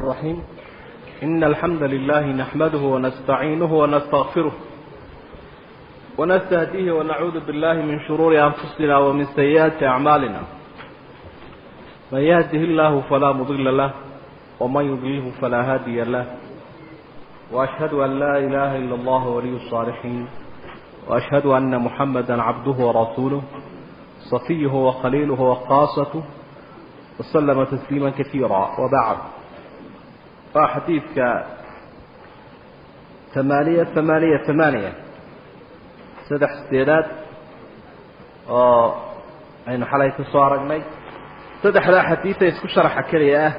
الرحيم إن الحمد لله نحمده ونستعينه ونستغفره ونستهديه ونعوذ بالله من شرور أنفسنا ومن سيئات أعمالنا من يهده الله فلا مضل له ومن يضلله فلا هادي له وأشهد أن لا إله إلا الله ولي الصالحين وأشهد أن محمدا عبده ورسوله صفيه وخليله وخاصته وسلم تسليما كثيرا وبعد حديثك ثمانية ثمانية ثمانية سدح استيداد aynu xalay ka soo aragnay saddexdaa xadiida isku sharaxa keliya ah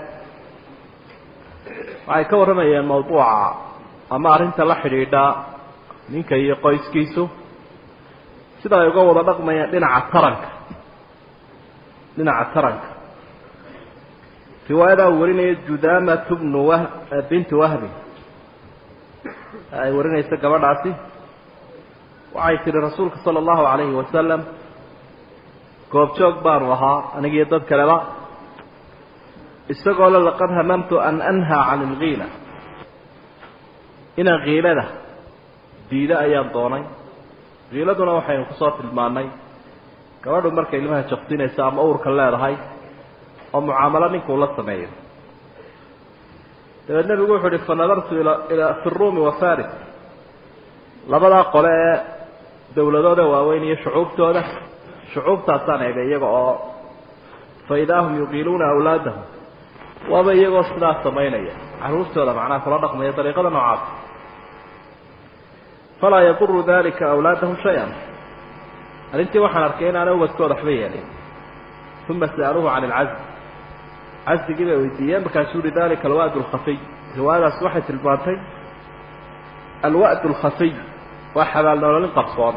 waxay ka warramayeen mawduuca ama arrinta la xidhiidha ninka iyo qoyskiisu sida ay uga wada dhaqmayaan dhinaca taranka dhinaca taranka riwaayadaa uu warinaya judamatu bnu wa bintu wahbi ay warinaysa gabadhaasi waxay tihi rasuulka sala allahu calayhi wasalam goobjoog baanu ahaa anigiyo dad kaleba isagoo le laqad hamamtu an anhaa can ilkiila inaan kiilada diida ayaan doonay kiiladuna waxaynu kusoo tilmaannay gabadhu markay ilmaha jaqsinaysa ama uurka leedahay oo mucaamalo ninkuu la sameeyo dabeed nebigu wuxu uhi fanadartu ilaa fi ruumi wa faris labadaa qole ee dowladooda waaweyn iyo shucuubtooda shucuubtaasaan eegay iyaga oo fa idaa hum yuqiiluuna awlaadahum waaba iyagoo sidaas samaynaya carruurtooda macnaha kula dhaqmaya dariiqada noocaas falaa yaduru dalika awlaadahum shay-an arrintii waxaan arkay inaana ubadkooda waxba yeelin uma sa'aluuhu can ilcazl casdigii bay weydiiyeen markaasuu uhi dalika alwa'd alkhafiy riwaayadaas waxay tilmaantay alwa'd alkhafiy waa xabaalnoololin qarsoon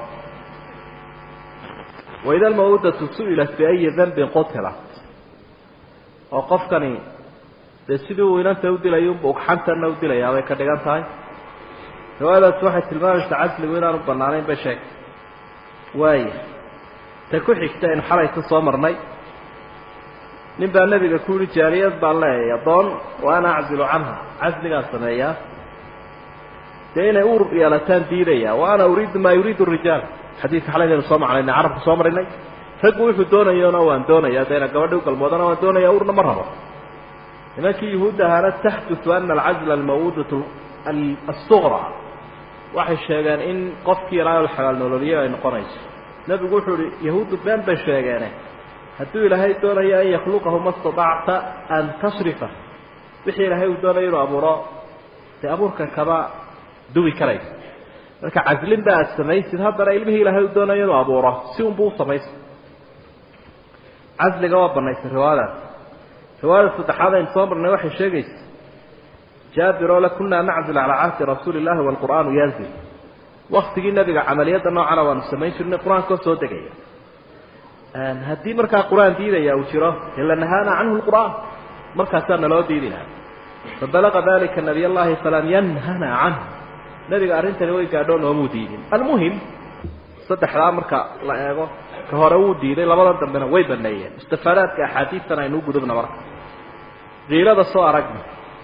waida almawudatu su'ilat biayi danbin qutilat oo qofkani dee sidii uu inanta u dilay unba ugxantanna u dilayaa bay ka dhigan tahay riwaayadaas waxay tilmaamaysaa casligu inaanu bannaanayn bay sheegtay waaya ta ku xigta aynu xalay ka soo marnay nin baa nebiga ku yihi jaariyad baan leeyahay addoon wa ana aczilu canha casligaan sameeyaa dee inay uur yeelataan diidaya wa ana uriidu maa yuriidu rijaal xadiidka xalaynaynu soo macnaynay carabka soo marinay raggu wuxuu doonayona waan doonaya dayna gabadhi u galmoodana waan doonaya urna ma rabo nimankii yuhuudda ahaana taxdutu ana alcazla almawudatu asuqra waxay sheegeen in qofkii ilaahay la xabaal nololiyo ay noqonayso nebigu wuxuu ihi yahuuddu been bay sheegeene hadduu ilaahay doonayo an yakhluqahu ma statacta an tasrifa wixii ilaahay uu doonayo inuu abuuro dee abuurka kama duwi karaysa marka caslin ba aad samaysid haddana ilmihii ilaahay uu doonayo inuu abuuro si unbuu usamaysa casliga waa banaysay riwaayadaas riwaayada saddexaad aynu soo marnay waxay sheegaysa jaabir oo le kunaa naczil calaa cahdi rasuuli illahi waalqur'aanu yanzil waktigii nebiga camaliyadda noocana waanu samayn jirnay qur-aankoo soo degaya haddii markaa qur-aan diidaya uu jiro dee lanahaana canhu lqur'aan markaasaa naloo diidi laha fabalaqa dalika nabiy allahi falam yanhana canhu nebiga arrintani way gaadhoo noomuu diidin almuhim saddexdaa marka la eego ka hore wuu diiday labada dambena way baneeyeen istifaadaadka axaadiistan aynu u gudubna marka kiilada soo aragna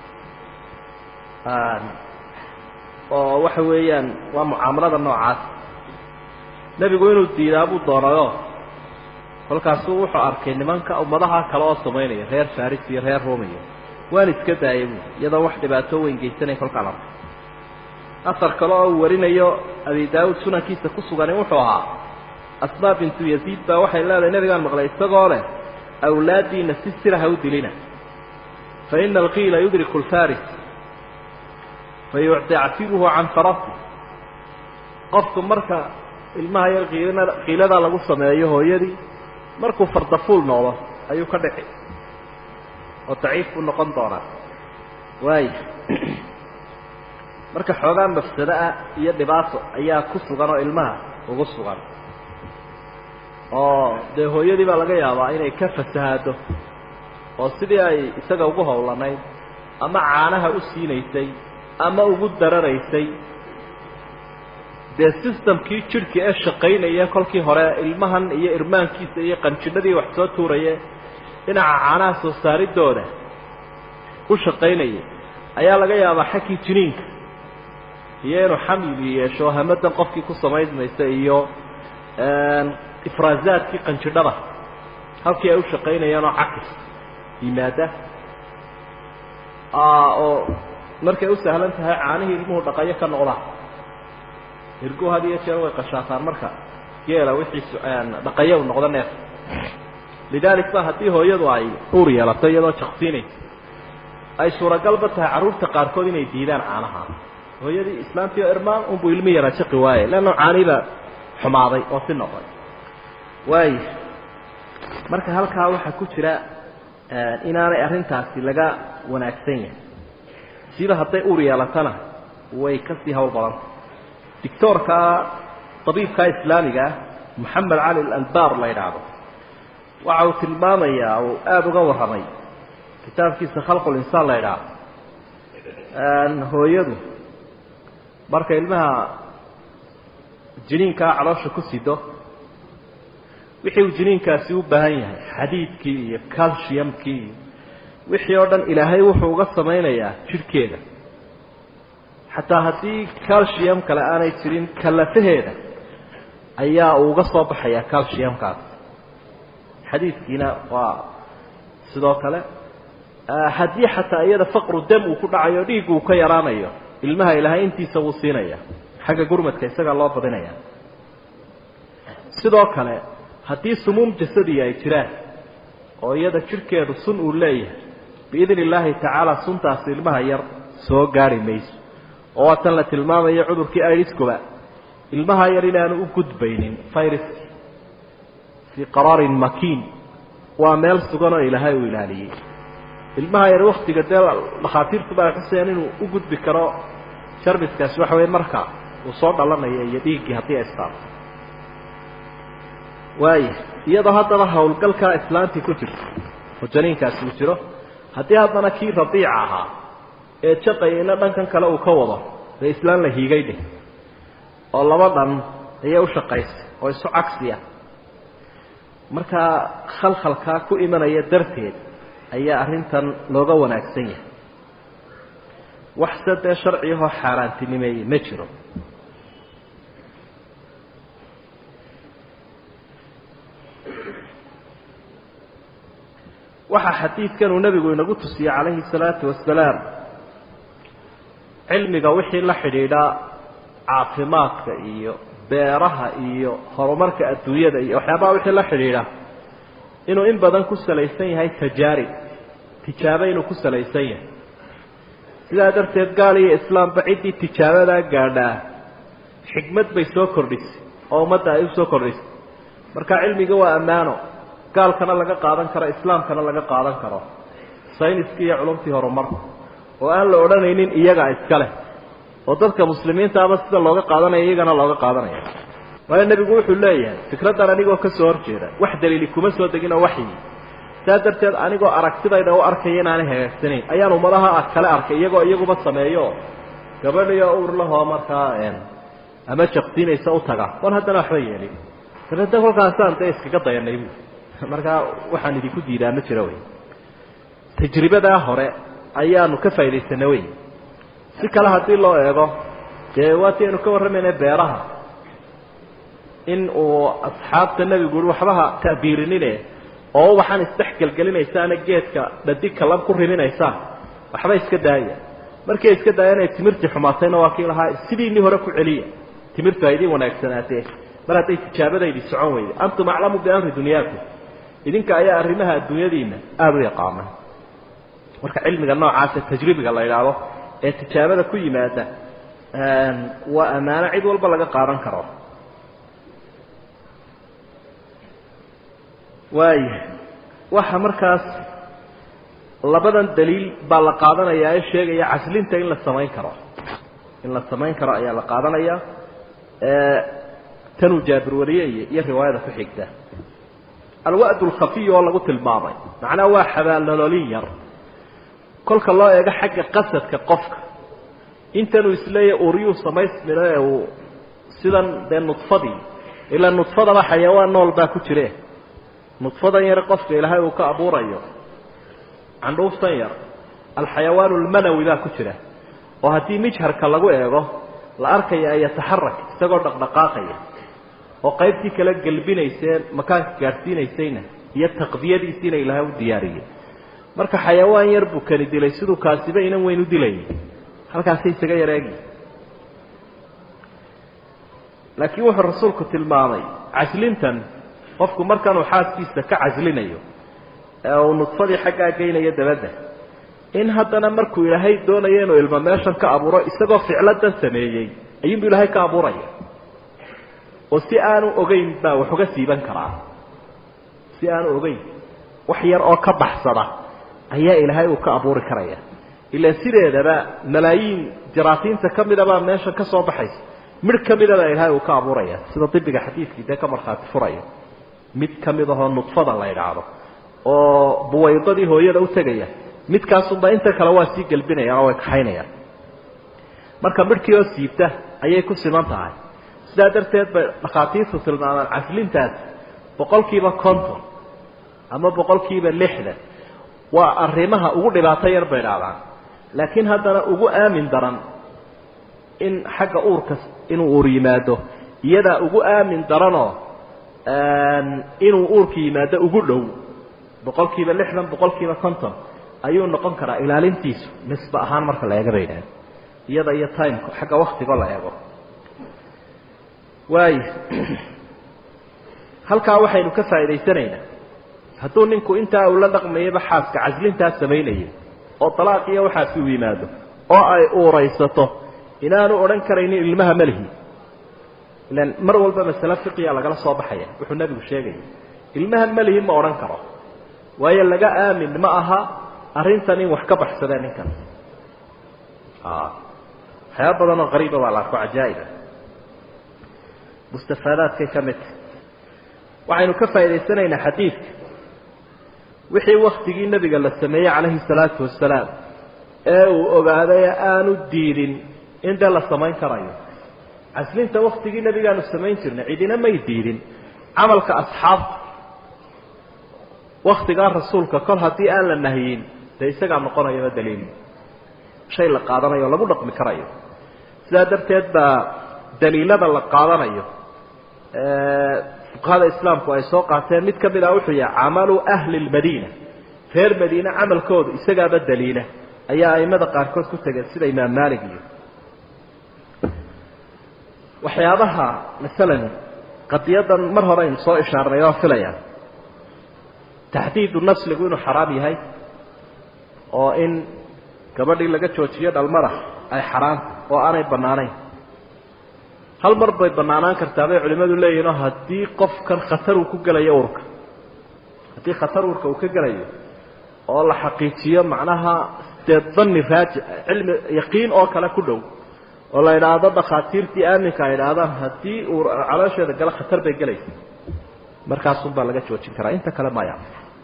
oo waxa weeyaan waa mucaamalada noocaas nebigu inuu diidaa buu doonayo kolkaasuu wuxuu arkay nimanka ummadaha kale oo samaynaya reer faris iyo reer rumiya waan iska daayay bu iyadoo wax dhibaato weyn geysanaya kolkaan arkay asar kale oo uu warinayo abi daawuud sunankiisa ku sugani wuxuu ahaa asmaa bintu yaziid baa waxay leedahay nebigaan maqlay isagoo leh awlaadiina si sira ha u dilina fa ina alqiila yudriku lfaris fayuctactiruhu can farasi qofku marka ilmaha yar kiilana kiiladaa lagu sameeyo hooyadii markuu fardafuul noqdo ayuu ka dhici oo daciif buu noqon doonaa waaya marka xoogaa mafsado ah iyo dhibaato ayaa ku sugan oo ilmaha ugu sugan oo dee hooyadii baa laga yaabaa inay ka fasahaado oo sidii ay isaga ugu howlanayd ama caanaha u siinaysay ama ugu dararaysay dee systemkii jidhka ee shaqaynaya kolkii hore ilmahan iyo irmaankiisa iyo qanjidhadii wax soo tuuraye dhinaca caanaha soo saaridooda u shaqaynayay ayaa laga yaabaa xaggii jiniinka iyo inuu xamli yeesho hamadan qofkii ku samaysmaysa iyo ifraazaadkii qanjidhada halkii ay u shaqaynayeen oo cakis yimaada oo markay u sahlan tahay caanihii ilmuhu dhaqayo ka noqdaan irgu had iyo jeer way qashaataan marka geela wixiisu dhaqayo u noqdo neef lidaalik ba haddii hooyadu ay uur yeelato iyadoo jaqsiinaysa ay suuragalba tahay carruurta qaarkood inay diidaan caanaha hooyadii islaantii oo irmaan unbuu ilmi yaraa jaqi waaye leanna caanihiba xumaaday oo si noqday waay marka halkaa waxaa ku jira inaanay arrintaasi laga wanaagsan yahay siba hadday uur yeelatana way kasii hawl badanta dictoorka tabiibka islaamiga ah moxamed cali alalbar la yidhaahdo waxa uu tilmaamayaa uu aada uga warramay kitaabkiisa khalqulinsaan la yidhaahdo hooyadu marka ilmaha jiniinkaa caloosha ku sido wixii uu jiniinkaasi u baahan yahay xadiidkii iyo calciumkii iyo wixii oo dhan ilaahay wuxuu uga samaynayaa jidhkeeda xataa haddii calcium kale aanay jirin kalafaheeda ayaa uu uga soo baxayaa calciumkaas xadiidkiina waa sidoo kale haddii xataa iyada faqru dam uu ku dhacayo dhiig uu ka yaraanayo ilmaha ilaahay intiisa wuu siinaya xagga gurmadka isagaa loo badinaya sidoo kale haddii sumuum jasadiya ay jiraan oo iyada jidhkeedu sun uu leeyahay biidni illaahi tacaala suntaasi ilmaha yar soo gaari mayso oo waa tan la tilmaamayo cudurkii iriskuba ilmaha yar inaanu u gudbaynin viruski fii qaraarin makiin waa meel sugan oo ilaahay uu ilaaliyey ilmaha yar waktiga dee dhakhaatiirtu baa xuseen inuu u gudbi karo jarmiskaasi waxa weya marka uu soo dhalanayo iyo dhiiggii haddii ay istaarto waaya iyadoo haddaba hawlgalkaa islaantii ku jirto oo janiinkaasi uu jiro haddii haddana kii radiica ahaa ee jaqayayna dhankan kale uu ka wado dee islaan la hiigay dheh oo laba dhan ayay u shaqaysay oo isu cagsiya markaa khalkhalkaa ku imanaya darteed ayaa arrintan looga wanaagsan yahay waxse dee sharciyahoo xaaraantinimeeyey ma jiro waxaa xadiidkan uu nebigu inagu tusiyey calayhi salaatu wasalaam cilmiga wixii la xidhiidha caafimaadka iyo beeraha iyo horumarka adduunyada iyo waxyaabaha wixii la xidhiidha inuu in badan ku salaysan yahay tajaarib tijaabo inuu ku salaysan yahay sidaa darteed gaal iyo islaamba ciddii tijaabadaa gaadhaa xikmad bay soo kordhisay oo ummadda ay u soo kordhisay marka cilmiga waa ammaano gaalkana laga qaadan karo islaamkana laga qaadan karo sayniskii iyo culumtii horumarka oo aan la odhanaynin iyaga iska leh oo dadka muslimiintaaba sida looga qaadanaya iyagana looga qaadanaya waayo nebigu wuxuu leeyahay fikraddan anigoo ka soo horjeeda wax daliili kuma soo degin oo waxyi saa darteed anigoo aragtidayda u arkaya inaanay hagaagsanayn ayaan ummadaha kale arkay iyagoo iyaguba sameeyo gabadhiyo urlahoo markaa ama jaqsiinaysa u taga war haddana waxba yeelin dabeedna kolkaasaan dee iskaga dayanay bu markaa waxaan idinku diidaa ma jiro wey tajribadaa hore ayaanu ka faa'idaysana wey si kale haddii loo eego dee waati aynu ka warramayna beeraha in uu asxaabta nebigu ui waxbaha ta'biirinine oo ubaxan isdhexgelgelinaysaana geedka dhadigka lab ku riminaysaan waxba iska daaya markay iska daaya inay timirtii xumaatayna waa kii lahaa sidiinii hore ku celiya timirtu ha idin wanaagsanaatee mar hadday tijaabadaydii socon weyday antum aclamu biamri dunyaakum idinka ayaa arrimaha adduunyadiina aada u yaqaana marka cilmiga noocaasa tajribiga la idhaahdo ee tijaabada ku yimaada waa ammaano cid walba laga qaadan karo waaya waxa markaas labadan daliil baa la qaadanayaa ee sheegaya caslinta in la samayn karo in la samayn karo ayaa la qaadanaya tanuu jaabir wariyey iyo riwaayada ku xigta alwa'd alkhafiy oo lagu tilmaamay macnaha waa xabaalnololin yar kolka loo eego xagga qasadka qofka intanuu isleeyahy uryuu samaysmino ee uu sidan dee nudfadii ilaa nudfadaba xayawaan nool baa ku jire nudfadan yar qofka ilaahay uu ka abuurayo candhuuftan yar alxayawaan almanawi baa ku jira oo haddii mijharka lagu eego la arkaya an yataxarak isagoo dhaqdhaqaaqaya oo qaybtii kala gelbinaysee makaanka gaadhsiinaysayna iyo taqdiyadiisiina ilaahay u diyaariyey marka xayawaan yar buu kani dilay siduu kaasiba inan weyn u dilayay halkaasay isaga yareegi laakiin wuxuu rasuulku tilmaamay caslintan qofku markanuu xaaskiisa ka caslinayo ee uu nudfadii xaggaa geynayo dabadda in haddana markuu ilaahay doonayo inuu ilmo meeshan ka abuuro isagoo ficladan sameeyey ayuunbu ilaahay ka abuuraya oo si aanu ogeyn baa wax uga siiban karaa si aanu ogeyn wax yar oo ka baxsada ayaa ilaahay uu ka abuuri karaya ilaa sideedaba malaayiin jaraasiinta ka midabaa meesha ka soo baxaysa midh ka midabaa ilaahay uu ka abuuraya sida dibiga xadiidkii dee ka markhaati furaya mid ka mid ahoo nudfada la idhaahdo oo buwaydadii hooyada u tegaya midkaasunba inta kale waa sii gelbinayaan oo way kaxaynayaan marka midhkii oo siibta ayay ku siman tahay sidaa darteed bay dhakhaatiirtu tilmaamaan caslintaas boqol kiiba konton ama boqol kiiba lixdan waa arrimaha ugu dhibaato yar bay idhahdaan laakiin haddana ugu aamin daran in xagga uurka inuu uur yimaado iyadaa ugu aamin daranoo inuu uurka yimaado ugu dhow boqol kiiba lixdan boqol kiiba konton ayuu noqon karaa ilaalintiisu nisbe ahaan marka la eega bay idhahdeen iyada iyo timeka xagga waktigo la eego waayo halkaa waxaynu ka faa'idaysanaynaa hadduu ninku intaa uu la dhaqmayaba xaaska caslintaas samaynayay oo dalaaq iyo waxaasi u yimaado oo ay uuraysato inaanu odhan karaynin ilmaha malihi ilan mar walba masale fiqiya lagala soo baxaya wuxuu nebigu sheegaya ilmaha malihi ma odhan karo waayo laga aamin ma aha arrintan in wax ka baxsadee ninkan waxyaaba badan oo qariiba baa la arko cajaa'iba mustafaadaadkay ka mid tahy waxaynu ka faa'idaysanaynaa xadiidka wixii waktigii nebiga la sameeyey calayhi salaatu wasalaam ee uu ogaaday aanu diidin in dee la samayn karayo caslinta waktigii nebigaanu samayn jirnay cidina may diidin camalka asxaabta waktigaa rasuulka kol haddii aan la nahyin dee isagaa noqonayaba daliil shay la qaadanayo o lagu dhaqmi karayo sidaa darteed baa daliilada la qaadanayo fuqahada islaamku ay soo qaateen mid ka mid ah wuxuu yahay camalu ahli lmadiina reer madiine camalkoodu isagaaba daliila ayaa aimada qaarkood ku tegeen sida imaam maalik iyo waxyaabaha masalan qadiyadan mar hore aynu soo ishaarnay oo filaya taxdiidu nasligu inuu xaraam yahay oo in gabadhii laga joojiyo dhalmada ay xaraamta oo aanay bannaanayn hal mar bay bannaanaan kartaa bay culimmadu leeyihinoo haddii qofkan khatar uu ku gelayo urka haddii khatar urka uu ka gelayo oo la xaqiijiyo macnaha dee danni raajic cilmi yaqiin oo kale ku dhow oo la idhaahdo dhakhaatiirtii aaminka ay idhaahdaan haddii uu caloosheeda galo khatar bay gelaysa markaasun baa laga joojin karaa inta kale maya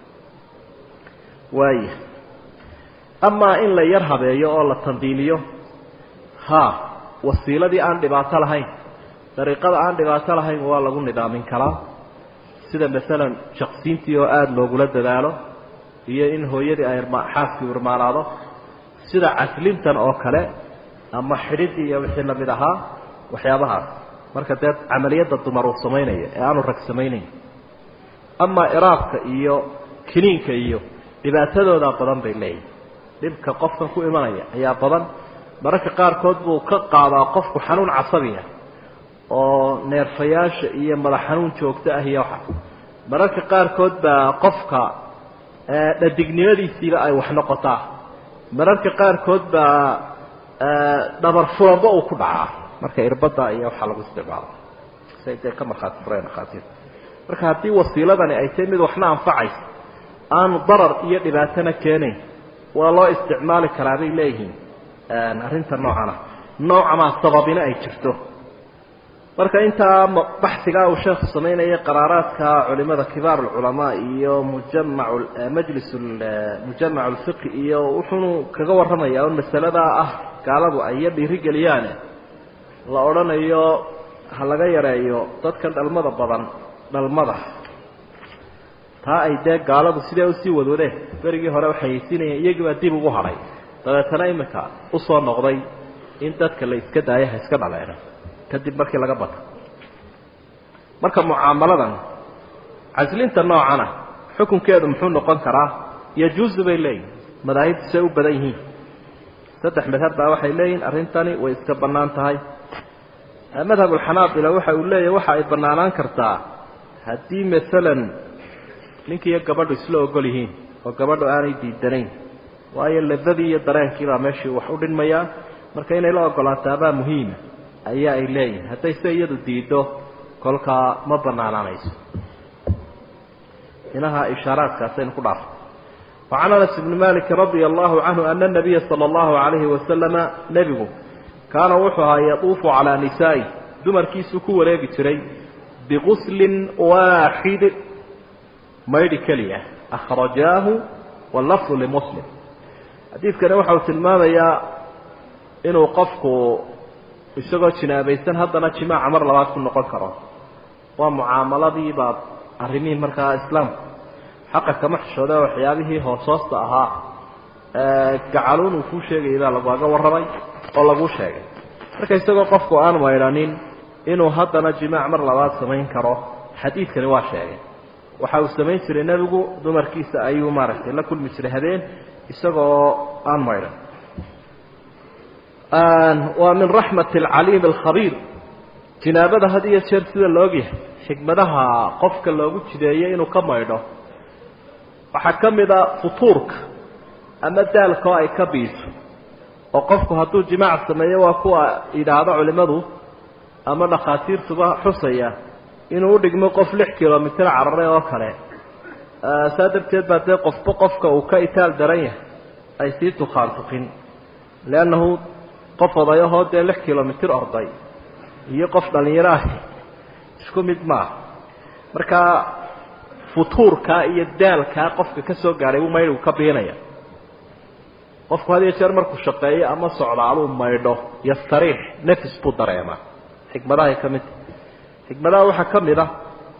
waaya amaa in la yar habeeyo oo la tandiimiyo ha wasiiladii aan dhibaato lahayn dariiqada aan dhibaato lahayn waa lagu nidaamin karaa sida masalan shaqsiintii oo aada loogula dadaalo iyo in hooyadii ay xaaskii irmaanaado sida caslintan oo kale ama xidhidii iyo wixii lamid ahaa waxyaabahaas marka dee camaliyadda dumar uu samaynaya ee aanu rag samaynayn amaa iraabka iyo kiniinka iyo dhibaatadoodaa badan bay leeyihin dhibka qofkan ku imanaya ayaa badan mararka qaarkood buu ka qaadaa qofku xanuun casabiya oo neerfayaasha iyo madax xanuun joogto ah iyo waxa mararka qaarkood baa qofka dhadignimadiisiiba ay wax noqotaa mararka qaarkood baa dhabar furanba uu ku dhacaa marka irbada iyo waxaa lagu isticmaalo say dee ka markhaati fureen dhakhaatiirta marka haddii wasiiladani ay tahay mid waxna anfacaysa aanu darar iyo dhibaatona keenayn waa loo isticmaali karaa bay leeyihiin arrinta noocana noocamaa sababina ay jirto marka intaa baxsigaa uu sheekhu samaynaya qaraaraadka culimada kibaar alculamaa iyo mujamac majlis mujamac alfiqi iyo wuxuunu kaga warramaya un masaladaa ah gaaladu ay iyo dhiirigeliyaane la odhanayo ha laga yareeyo dadkan dhalmada badan dhalmada taa ay dee gaaladu sidee usii wadwadeen berigii hore waxay haysiinayeen iyagiibaa dib ugu hadhay dabeetana iminka usoo noqday in dadka la iska daayo ha iska dhaleeno kadib markii laga bato marka mucaamaladan caslinta noocana xukunkeedu muxuu noqon karaa yajuusu bay leeyihin madaahibtu say u badan yihiin saddex madhab baa waxay leeyihin arrintani way iska bannaan tahay madhabulxanaabila waxa uu leeyahy waxa ay bannaanaan kartaa haddii maalan ninkiiyo gabadhu isla ogol yihiin oo gabadhu aanay diidanayn waayo ladadii iyo dareenkiibaa meeshii wax u dhinmayaa marka inay la ogolaataabaa muhiima ayaa ay leeyihin hadday se iyadu diiddo kolkaa ma bannaanaanayso inaha ishaaraadkaasaynu ku dhaafay wacan anas ibni maliki radia allahu canhu ana nabiya sala allahu calayhi wasalama nebigu kaana wuxuu ahaa yatuufu calaa nisaa'i dumarkiisuu ku wareegi jiray biguslin waaxid maydhi keliya akhrajaahu wallafdu limuslim xadiidkani waxa uu tilmaamayaa inuu qofku isagoo jinaabaysan haddana jimaaca mar labaad ku noqon karo waa mucaamaladii baa arrimihii markaa islaamku xaqa kama xishooda waxyaabihii hoos hoosta ahaa gacaluun uu kuu sheegayay baa lagaaga warramay oo laguu sheegay marka isagoo qofku aan maydhanin inuu haddana jimaac mar labaad samayn karo xadiidkani waa sheegay waxa uu samayn jiray nebigu dumarkiisa ayuu maaragtay la kulmi jiray habeen isagoo aan maydhan waa min raxmati alcaliim alkhabiir jinaabada had iyo jeer sida la ogyahay xikmadaha qofka loogu jideeyey inuu ka maydho waxaa ka mid a futuurka ama daalka oo ay ka biiso oo qofku hadduu jimaac sameeyo waa kuwa yidhaahdo culimmadu ama dhakhaatiirtuba xusaya inuu u dhigmo qof lix kilomitr cararay oo kale saa darteed baa dee qofba qofka uu ka itaal daran yahay ay sii tukaantukin leannahu qof odayahoo dee lix kilomitr orday iyo qof dhallinyaro ahi isku mid maaha marka futuurkaa iyo daalkaa qofka ka soo gaadhay buu maydhigu ka biinaya qofku had iyo jeer markuu shaqeeyo ama socdaaluu maydho yastariix nafis buu dareemaa xikmadahay ka mid xikmadaha waxaa ka mid ah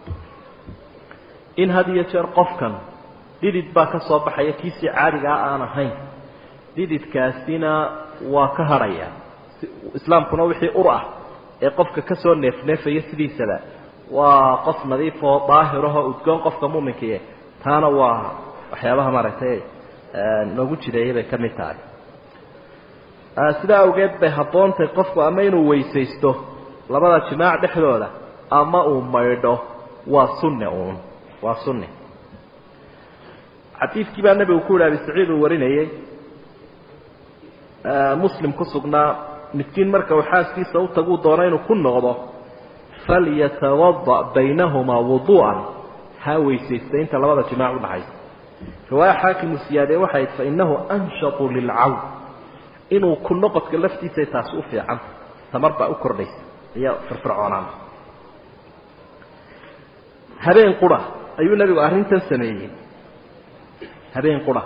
in had iyo jeer qofkan dhidid baa ka soo baxaya kiisii caadigaa aan ahayn dhididkaasina waa ka hadhaya islaamkuna wixii ur ah ee qofka ka soo neefneefaya sidiisaba waa qof nadiif oo daahirahoo udgoon qofka muminkiie taana waa waxyaabaha maaragtay noogu jideeyay bay ka mid tahay sidaa awgeed bay habboontahay qofku ama inuu weysaysto labada jimaac dhexdooda ama uu maydho waa sunne uun waa sunne xadiidkii baa nebigu ku yihi abi saciid uu warinayey muslim ku sugnaa midkiin marka uu xaaskiisa u taguu doono inuu ku noqdo falyatawada baynahumaa wuduu'an ha weysaysta inta labada jimaac udhaxaysa riwaaya xaakimu siyaadee waxay fa innahu anshatu lilcawn inuu ku noqodka laftiisay taasi u fiican tamar baa u kordhaysa iyo firfircoonaan habeen qura ayuu nebigu arrintan sameeyey habeen qura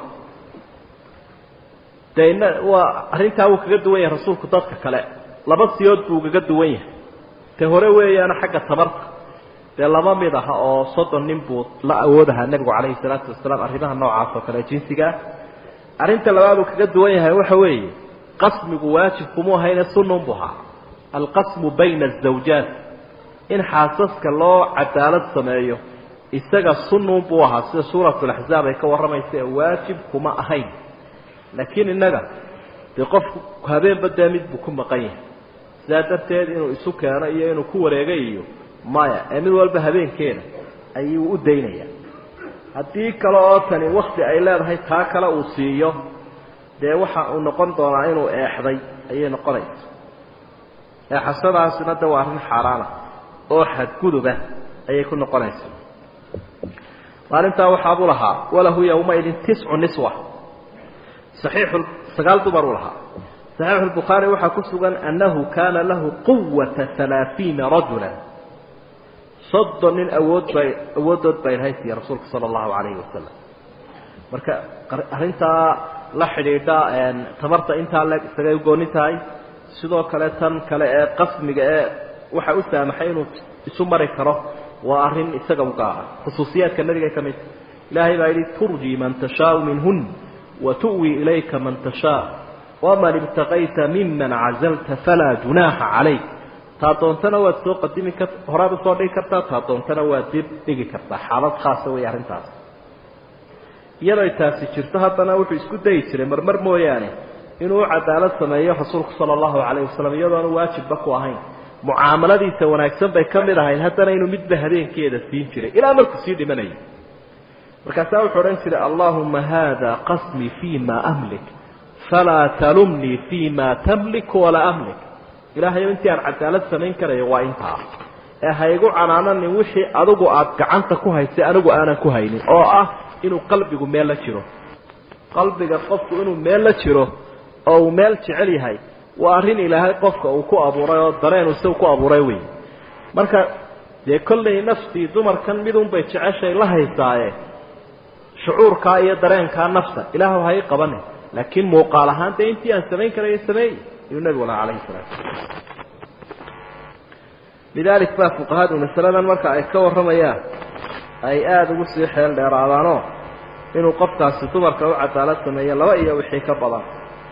dee ina waa arrintaa wuu kaga duwan yahay rasuulku dadka kale laba siyood buu kaga duwan yahay te hore weeyaana xagga tabarta dee laba mid aha oo soddon nin buu la awoodahaa nebigu calayhi salaatu wasalaam arrimaha noocaas oo kale jinsigaa arrinta labaad uu kaga duwan yahay waxa weeye qasmigu waajib kumuu ahayne sunnun buu ahaa alqasmu bayna azawjaat in xaasaska loo cadaalad sameeyo isaga sunnun buu ahaa sida suuratulaxzaab ay ka warramaysa ee waajib kuma ahayn laakiin innaga dee qofku habeenba dee mid buu ku maqan yahay sidaa darteed inuu isu keeno iyo inuu ku wareega iyo maya ee mid walba habeenkeeda ayuu u daynayaa haddii kale oo tani wakti ay leedahay taa kale uu siiyo dee waxa uu noqon doonaa inuu eexday ayay noqonaysa eexashadaasina de waa arrin xaaraana oo xadguduba ayay ku noqonaysa maalintaa waxaabuu lahaa walahu yowmaidin tiscu niswa saxiixu sagaal dumar uu lahaa saxiixu lbukhaari waxaa ku sugan annahu kaana lahu quwata halaaثiina rajula soddon nin awood bay awooddood bay haysiya rasuulka sala allahu calayhi wasalam marka arrintaa la xidhiidha tamarta intaa le isagay ugooni tahay sidoo kale tan kale ee qasmiga ee waxa u saamaxay inuu isu mari karo waa arrin isaga u gaara khusuusiyaadka nabiga ka mid ilaahay baa yidhi turji man tashaau minhun wa tu'wi ilayka man tashaa waman ibtaqayta miman cazalta falaa junaaxa calayk taa doontana waad soo qadimi kar horaad usoo dhigi kartaa taa doontana waad dib dhigi kartaa xaalad khaasa wey arrintaas iyadoo taasi jirto haddana wuxuu isku dayi jiray marmar mooyaane inuu u cadaalad sameeyo rasuulku sala allahu calayh wasalam iyadoonu waajibba ku ahayn mucaamaladiisa wanaagsan bay ka mid ahayd haddana inuu midba habeenkeeda siin jiray ilaa markuu sii dhimanayay markaasaa wuxuu odhan jiray allahuma haada qasmii fii ma amlik falaa talumnii fii ma tamlik walaa amlik ilaahayo intii aan cadaalad samayn karayo waa intaa ee haygu canaananin wixii adigu aada gacanta ku haysay anigu aanan ku haynin oo ah inuu qalbigu meel la jiro qalbiga qofku inuu meel la jiro oo uu meel jecel yahay waa arrin ilaahay qofka uu ku abuuray oo dareen isagu ku abuuray wey marka dee kollay naftii dumarkan midunbay jeceshay la haysaaye shucuurkaa iyo dareenkaa nafta ilaahw hay qabane laakiin muuqaal ahaan dee intii aan samayn karayo sameeyey ayuu nebigu lahaa calayhi salaatu lidaalik baa fuqahadu masaladan marka ay ka warramayaan ay aada ugu sii xeel dheeraadaanoo inuu qofkaasi dumarka u cadaalad sameeyo laba iyo wixii ka badan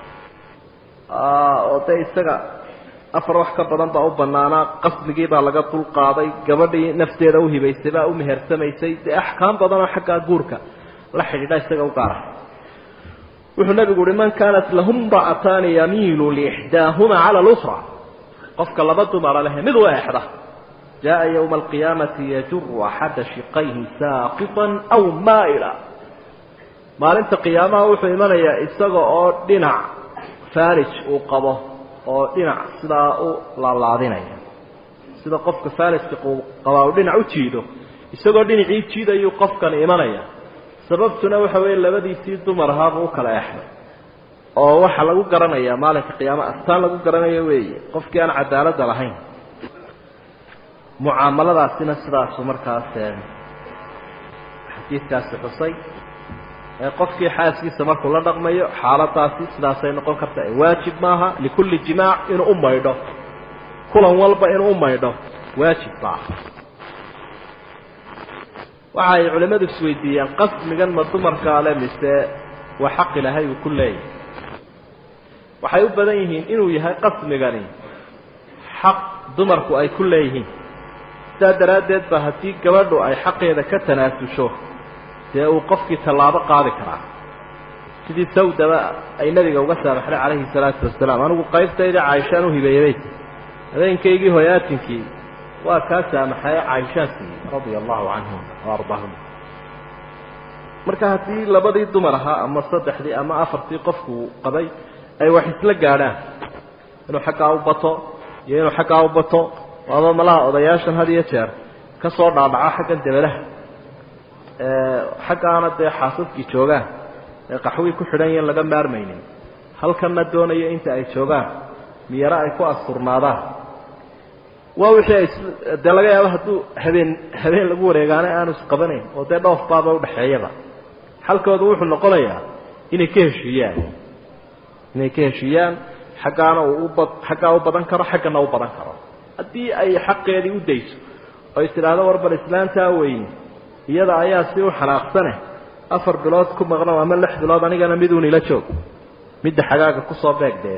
oo dee isaga afar wax ka badan baa u banaanaa qasmigii baa laga dul qaaday gabadhii nafteeda u hibaysay baa u mehersamaysay dee axkaam badanoo xaggaa guurka la xidhiidha isaga u gaara wuxuu nabigu uhi man kaanat lahum ra'ataani yamiilu liixdaahuma cala lukra qofka laba dumara leh mid u eexda jaa ywma alqiyaamati yajuru axada shiqayhi saaqiطan aw maa'ila maalinta qiyaamaha wuxuu imanayaa isaga oo dhinac farij uu qabo oo dhinac sidaa u laalaadinaya sida qofka farijka qabaa uu dhinac u jiido isagoo dhinacii jiidayuu qofkan imanaya sababtuna waxa weeye labadiisii dumar ahaabuu u kala exday oo waxaa lagu garanayaa maalinka qiyaama astaan lagu garanayo weeye qofkii aan cadaaladda lahayn mucaamaladaasina sidaasu markaas xadiidkaasi xusay qofkii xaaskiisa markuu la dhaqmayo xaaladaasi sidaasay noqon karta waajib maaha likulli jimaac inuu u maydho kulan walba inuu u maydho waajib maaha waxa ay culimmadu isweydiiyeen qasmigan ma dumarkaa le mise waa xaq ilaahay uu ku leeyahay waxay u badan yihiin inuu yahay qasmigani xaq dumarku ay ku leeyihiin sidaa daraaddeed ba haddii gabadhu ay xaqeeda ka tanaasusho dee uu qofkii tallaabo qaadi karaa sidii sawdaba ay nabiga uga saamaxday calayhi salaatu wasalaam anigu qaybtayda caaishaan u hibeeyey habeenkaygii hoyaatinkii waa kaa saamaxaye caaishaan siiyey radia allahu canhum wa ardaahum marka haddii labadii dumar ahaa ama saddexdii ama afartii qofku qabay ay wax isla gaadhaan inuu xaggaa u bato iyo inuu xaggaa u bato waaba malaha odayaashan had iyo jeer ka soo dhaadhaca xaggan debelaha xaggaana dee xaasaskii joogaan ee qaxwii ku xidhan yaen laga maarmaynin halkanna doonayo inta ay joogaan miyaro ay ku asturnaadaan waa wixii ay dee laga yaabo hadduu habeen habeen lagu wareegaana aanu isqabanayn oo dee dhoof baaba udhexeeyaba xalkoodu wuxuu noqonayaa inay ka heshiiyaan inay ka heshiiyaan xaggaana uu uba xaggaa u badan karo xaggana u badan karo haddii ay xaqeedii u dayso oo is tidhaahdo warbal islaantaa weyn iyada ayaa si u xanaaqsane afar bilood ku maqno ama lix bilood anigana miduun ila joog midda xagaaga kusoo beeg dee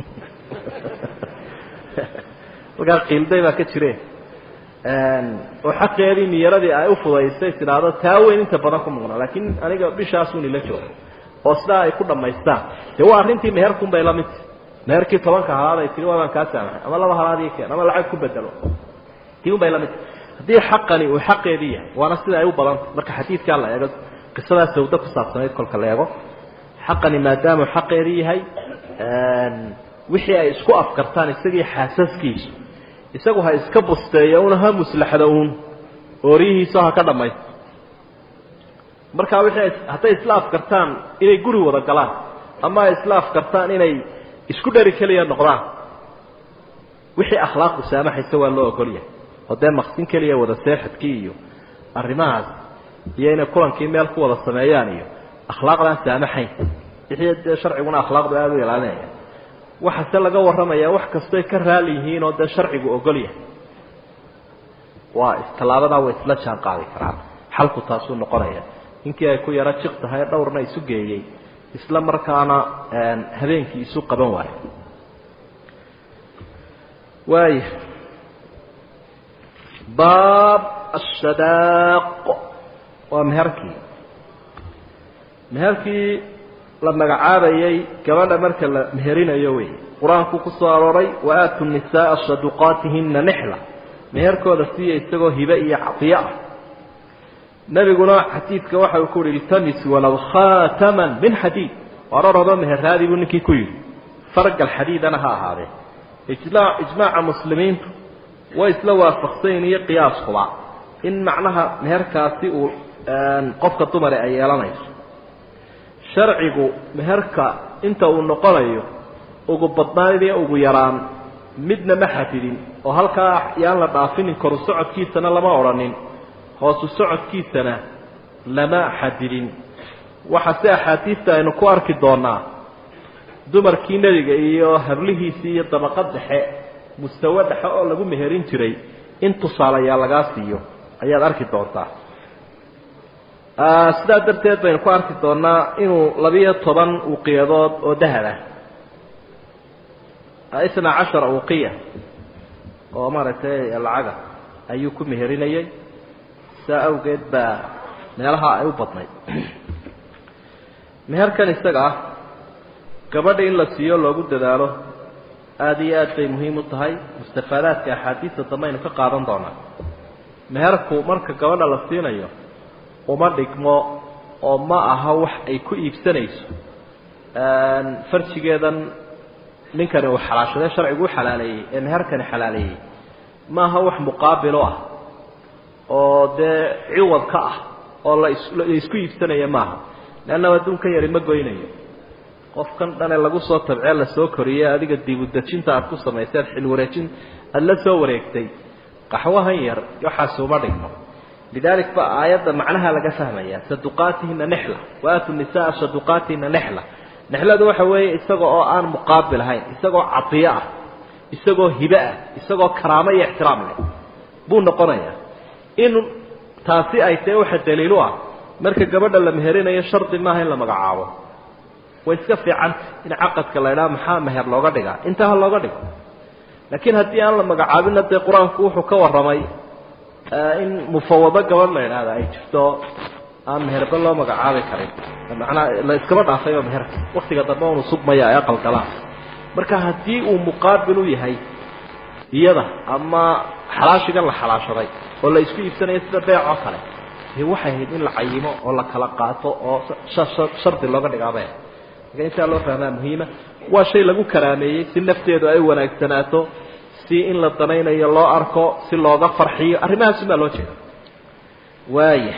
markaa qiilday baa ka jire oo xaqeedii niyaradii ay ufudaysay tidhaahdo taa weyn inta badan ku maqno laakiin aniga bishaasun ila joog oo sidaa ay ku dhammaystaan dee waa arrintii meherkun bay la midta meherkii tobanka halaad ay tiri waabaan kaa saamaxay ama laba halaad ii keen ama lacag ku bedelo tii un bay la midta haddii xaqani uu xaqeedii yahay waana sida ay u badanta marka xadiidkaa la eego qisadaa sawdo ku saabsanayd kolka la eego xaqani maadaamuu xaqeedii yahay wixii ay isku afkartaan isagii xaasaskiisu isagu ha iska busteeyo una ha muslaxdo uun ooriyihiiso ha ka dhammaysto markaa wixii hadday isla afkartaan inay guri wada galaan ama ay isla afkartaan inay isku dheri keliya noqdaan wixii akhlaaqu saamaxaysa waa loo ogolyahay oo dee maqsin keliya wada seexadkii iyo arrimahaas iyo inay kulankii meel ku wada sameeyaan iyo akhlaaqdaan saamaxayn wixii dee sharciguna akhlaaqdu aada u ilaalinaya waxaase laga warramayaa wax kastoy ka raali yihiin oo dee sharcigu ogol yahay waa istallaabadaa way isla jaan qaadi karaan xalku taasuu noqonaya ninkii ay ku yaro jiq tahay dhowrna isu geeyey isla markaana habeenkii isu qaban waayo waaya baab ashadaaq waa meherkii meherkii la magacaabayay gabadha marka la meherinayo wey qur-aanku ku soo arooray wa aatu nisaaa saduqaatihina nixla meherkooda siiya isagoo hibe iyo cadiyo ah nebiguna xadiidka waxa uu ku yihi iltamis walow khaataman min xadiid oraraba meherraadii buu ninkii ku yidhi fargal xadiidana ha ahaadee ijmaaca muslimiintu way isla waafaqsayn iyo qiyaaskuba in macnaha meherkaasi uu qofka dumare ay yeelanayso sharcigu meherka inta uu noqonayo ugu badnaan iyo ugu yaraan midna ma xafidin oo halkaa yaan la dhaafinin koru socodkiisana lama odhanin hoosu socodkiisana lama xadidin waxa si axaadiista aynu ku arki doonaa dumarkii nebiga iyo hablihiisii iyo dabaqad dhexe mustawe dhexe oo lagu meherin jiray in tusaalayaa lagaa siiyo ayaad arki doontaa sidaa darteed baynu ku arki doonaa inuu labiyo toban uqiyadood oo dahab ah isna cashara uqiya oo maaragtay lacaga ayuu ku meherinayay saa awgeed baa meelaha ay u badnayd meherkan isaga ah gabadha in la siiyo loogu dadaalo aada iyo aad bay muhiim u tahay mustafaadaadka axaadiista dambe aynu ka qaadan doonaa meherku marka gabadha la siinayo uma dhigmo oo ma aha wax ay ku iibsanayso farjigeedan ninkani uu xalaashadee sharcigu u xalaaleeyey ee meherkani xalaaleeyey ma aha wax muqaabilo ah oo dee ciwad ka ah oo la isku iibsanaya maaha leannaba adduunkan yari ma goynayo qofkan dhane lagu soo tabcee lasoo koriyey adiga diibudejinta aad ku samayseen xilwareejin aada la soo wareegtay qaxwahan yar waxaasi uma dhigmo lidalik ba aayadda macnaha laga fahmaya saduqaatihina nexla waaatu nisaa saduqaatihina nexla nexladu waxa weeye isaga oo aan muqaabil ahayn isagoo cadiyo ah isagoo hibe ah isagoo karaamo iyo ixtiraam leh buu noqonayaa in taasi ay tahe waxa daliilu ah marka gabadha la meherinayo shardi maaha in la magacaabo way iska fiicanta in caqadka la idhaha maxaa meher looga dhigaa intaa ha looga dhigo laakiin haddii aan la magacaabinna dee qur-aanku wuxuu ka warramay in mufawado gabadh la idhaahda ay jirto aan meherba loo magacaabi karin macnaa la iskaba dhaafayba meherka waktiga dambe unu sugmaya ay aqalgalaan marka haddii uu muqaabil u yahay iyada ama xalaashigan la xalaashaday oo la isku iibsanayo sida beec oo kale dee waxay ahayd in la cayimo oo la kala qaato oo shardi looga dhigaaba marka intaa loo fahmaa muhiima waa shay lagu karaameeyey si nafteedu ay wanaagsanaato si in la danaynayo loo arko si looga farxiyo arrimahaas baa loo jeeda waaya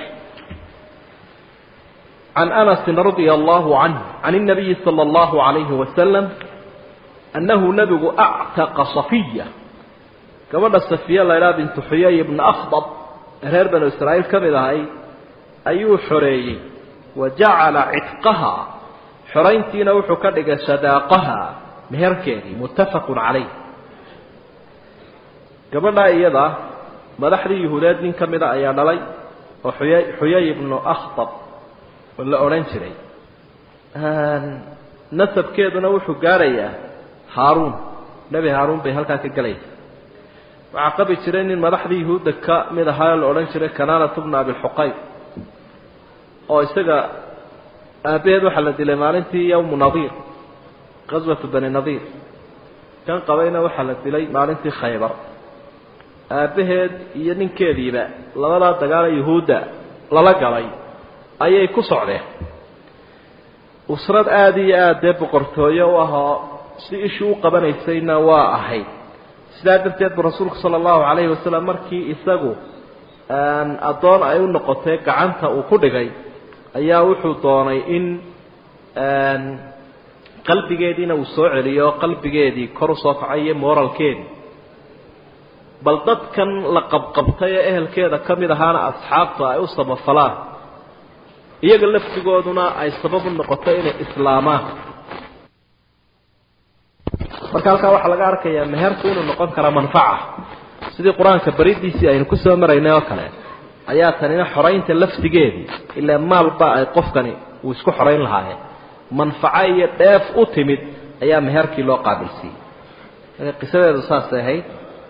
can anasin radia allahu canhu can الnabiyi salى اllahu عalayhi wasalam annahu nebigu actaqa safiya gabadha safiya la ydhaha bintu xuyay ibna akhdab reer banu israa'iil ka mid ahay ayuu xoreeyey wa jacala cidqaha xorayntiina wuxuu ka dhigay sadaaqaha meherkeedii muttafaqun calayh gabadhaa iyada madaxdii yuhuudeed nin ka mida ayaa dhalay oo xuyay xuyay ibnu akhdab la odhan jiray nasabkeeduna wuxuu gaarayaa haaruun nebi haaruun bay halkaa ka gelaysa waxaa qabi jiray nin madaxdii yuhuudda ka mid ahaa la odhan jiray kanaanat bna abilxuqayb oo isaga aabbaheed waxaa la dilay maalintii yowmu nadiir qaswatu bani nadiir kan qabayna waxaa la dilay maalintii khaybar aabbaheed iyo ninkeediiba labadaa dagaala yuhuudda lala galay ayay ku socdeen usrad aada iyo aada dee boqortooyo u ahoo si ishii u qabanaysayna waa ahayd sidaa darteed bu rasuulku sala allahu calayhi wasalam markii isagu addoon ay u noqotay gacanta uu ku dhigay ayaa wuxuu doonay in qalbigeediina uu soo celiyo qalbigeedii kor usoo kacay iyo moralkeedii bal dadkan la qabqabtay ee ehelkeeda ka mid ahaana asxaabta ay u samafalaan iyaga laftigooduna ay sabab u noqoto inay islaamaan marka halkaa waxaa laga arkayaa meherku inuu noqon karaa manfaca sidii qur-aanka baridiisii aynu ku soo maraynay oo kale ayaa tanina xoraynta laftigeedii ilaa maalba ay qofkani uu isku xorayn lahaayeen manfaco iyo dheef u timid ayaa meherkii loo qaabilsiiyey marka qisadeedu saasay ahayd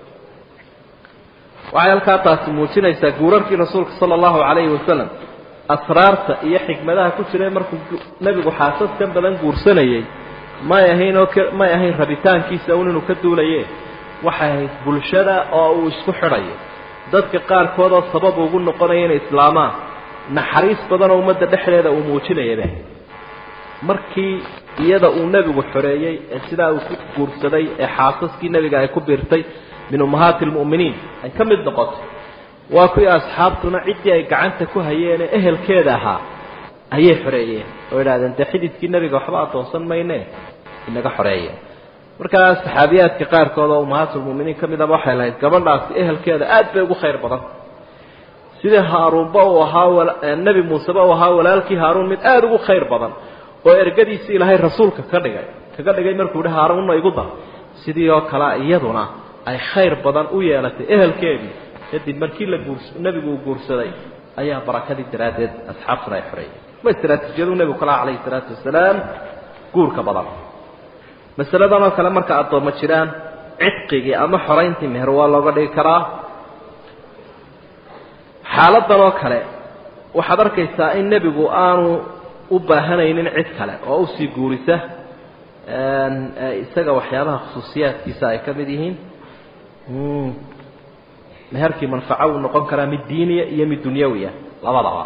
waxay halkaa taasi muujinaysaa guurarkii rasuulka sala allahu calayhi wasalam asraarta iyo xikmadaha ku jiray markuu nebigu xaasaskan badan guursanayey may ahayn oo may ahayn rabitaankiisa un inuu ka duulaye waxay ahayd bulshada oo uu isku xidhayo dadka qaarkood oo sabab ugu noqonaya inay islaamaan naxariis badanoo ummadda dhexdeeda uu muujinayaba markii iyada uu nebigu xoreeyey ee sidaa uu ku guursaday ee xaasaskii nebiga ay ku biirtay min ummahaati almu'miniin ay ka mid noqotay waa kuwii asxaabtuna ciddii ay gacanta ku hayeen ee ehelkeeda ahaa ayay xoreeyeen oo idhahdeen dee xididkii nebiga waxba addoonsan mayne inaga xoreeya markaa saxaabiyaadka qaarkood oo ummahaatulmu'miniin ka midaba waxay lahayd gabadhaasi ehelkeeda aad bay ugu khayr badan sidii haaruunba uu ahaa nebi muuseba uu ahaa walaalkii haaruun mid aada ugu khayr badan oo ergadiisi ilaahay rasuulka ka dhigay kaga dhigay markuu yihi haaruunna igu dar sidii oo kale iyaduna ay khayr badan u yeelatay ehelkeedii kadib markii la guurs nebigu uu guursaday ayaa barakadii daraaddeed asxaabtuna ay xoreeyeen ma istraatiijiyadu nebigu kalaha calayhi salaatu wasalaam guurka badan masaladan oo kale marka addoommo jiraan cidqigii ama xorayntii meher waa looga dhigi karaa xaaladan oo kale waxaad arkaysaa in nebigu aanu u baahanaynin cid kale oo usii guurisa isaga waxyaabaha khusuusiyaadkiisa ay ka mid yihiin meherkii manfaco uu noqon karaa mid diiniya iyo mid dunyawiya labadaba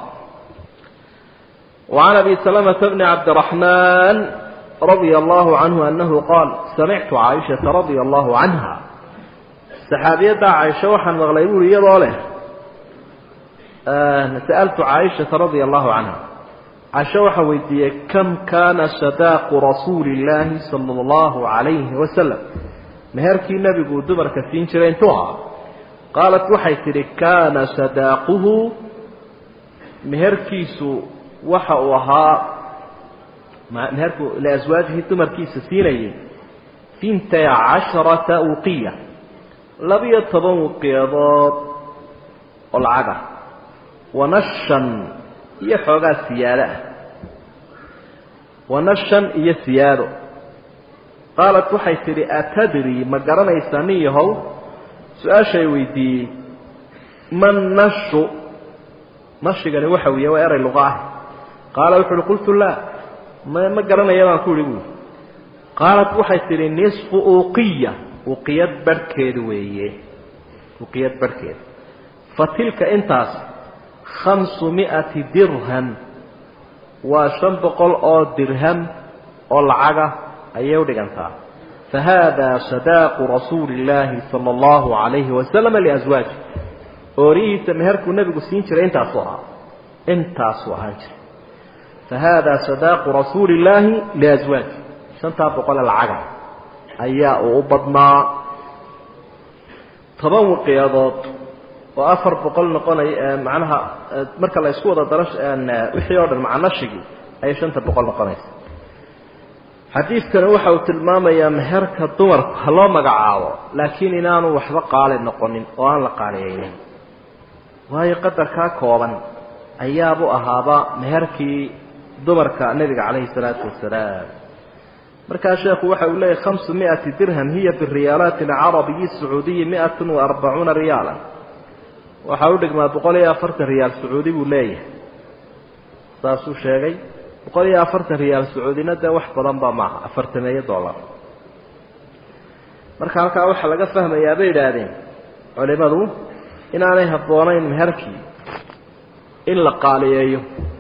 وعن أبي سلمة بن عبد الرحمن رضي الله عنه أنه قال سمعت عائشة رضي الله عنها سحابية عائشة وحن مغليبون يضاله آه سألت عائشة رضي الله عنها عائشة وحويدية كم كان صداق رسول الله صلى الله عليه وسلم مهركي النبي قد دبر كثير شرين توها قالت وحيتري كان صداقه مهركيسو waxa uu ahaa meherku liaswaajihi dumarkiisa siinayay intay casharata uqiya labiyo toban uqiyadood oo lacag ah wanashan iyo xoogaa siyaado ah wanashan iyo siyaado qaalat waxay tidhi atadri ma garanaysaa nin yahow su-aashay weydiiyey man nashu nashigani waxa weeye waa eray luqa ah qaala wuxu uhi qultu laa ma ma garanaya baan ku ihi buui qaalat waxay tidhi nisfu uqiya uqiyad barhkeed weeye uqiyad barhkeed fa tilka intaas khamsu mi'ati dirham waa shan boqol oo dirham oo lacaga ayay u dhigantaa fa haada sadaaqu rasuuli illaahi sala allahu calayhi wasalama liaswaaji oorihiisa meherkuu nebigu siin jiray intaasuu ahaa intaasuu ahaan jiray فhada صداq رasuuل اللahi لأزواaج شhantaa boqole lacaga ayaa uu u badnaa toban wiqyadood oo afar boqol noqonaya manaha marka la isku wada daro wixii o dhan macnashigii ayay shanta boqol noqonaysa xadiidkani waxa uu tilmaamayaa meherka dumarku ha loo magacaabo laakiin inaanu waxba qaali noqonin oo aan la qaaliyeynin waayo qadarkaa kooban ayaabu ahaaba meherkii dumarka nebiga calayhi salaatu wasalaam markaa sheekhu waxa uu leeyahy khamsu mi'ati dirham hiya biriyaalaati alcarabiyi sacuudiyi mi'atun wa arbacuuna riyaalan waxaa u dhigmaa boqol iyo afartan riyaal sacuudi buu leeyahay saasuu sheegay boqol iyo afartan riyaal sacuudina dee wax badanba maaha afartameeyo dollar marka halkaa waxaa laga fahmayaa bay idhaahdeen culimadu inaanay habboonayn meherkii in la qaaliyeeyo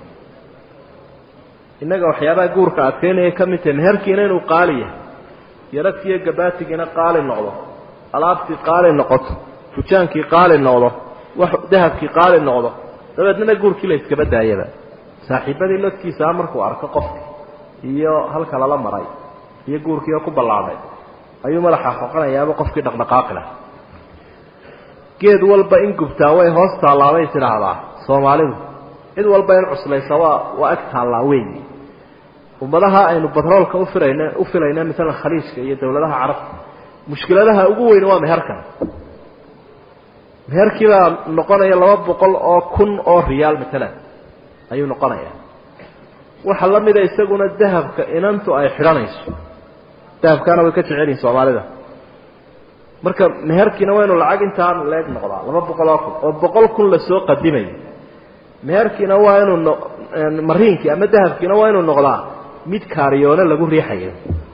innaga waxyaabaha guurka adkeynaya ka mid tahay meherkiina inuu qaali yahay yaragtiiyo gabaatigiina qaali noqdo alaabtii qaali noqoto fujaankii qaali noqdo wax dahabkii qaali noqdo dabeednana guurkii la iskaba daayaba saaxiibadii lodkiisaa markuu arko qofki iyo halka lala maray iyo guurkii oo ku ballaadhay ayuu madaxa xoqanayaaba qofkii dhaqdhaqaaqi lah geed walba in gubtaa way hoos taallaabay tidhaahdaa soomaalidu cid walba in cuslaysa waa waa ag taallaa weyn ummadaha aynu batroolka ufilayna u filayna maalan khaliijka iyo dawladaha carabta mushkiladaha ugu weyn waa meherkan meherkii baa noqonaya laba boqol oo kun oo riyaal maalan ayuu noqonaya waxa la mida isaguna dahabka inantu ay xidhanayso dahabkaana way ka jecelyihin soomaalida marka meherkiina waa inu lacag intaan leeg noqdaa laba boqol oo kun oo boqol kun lasoo qadimayo meherkiina waa inuu no mariinkii ama dahabkiina waa inuu noqdaa mid kaariyoone lagu riixayo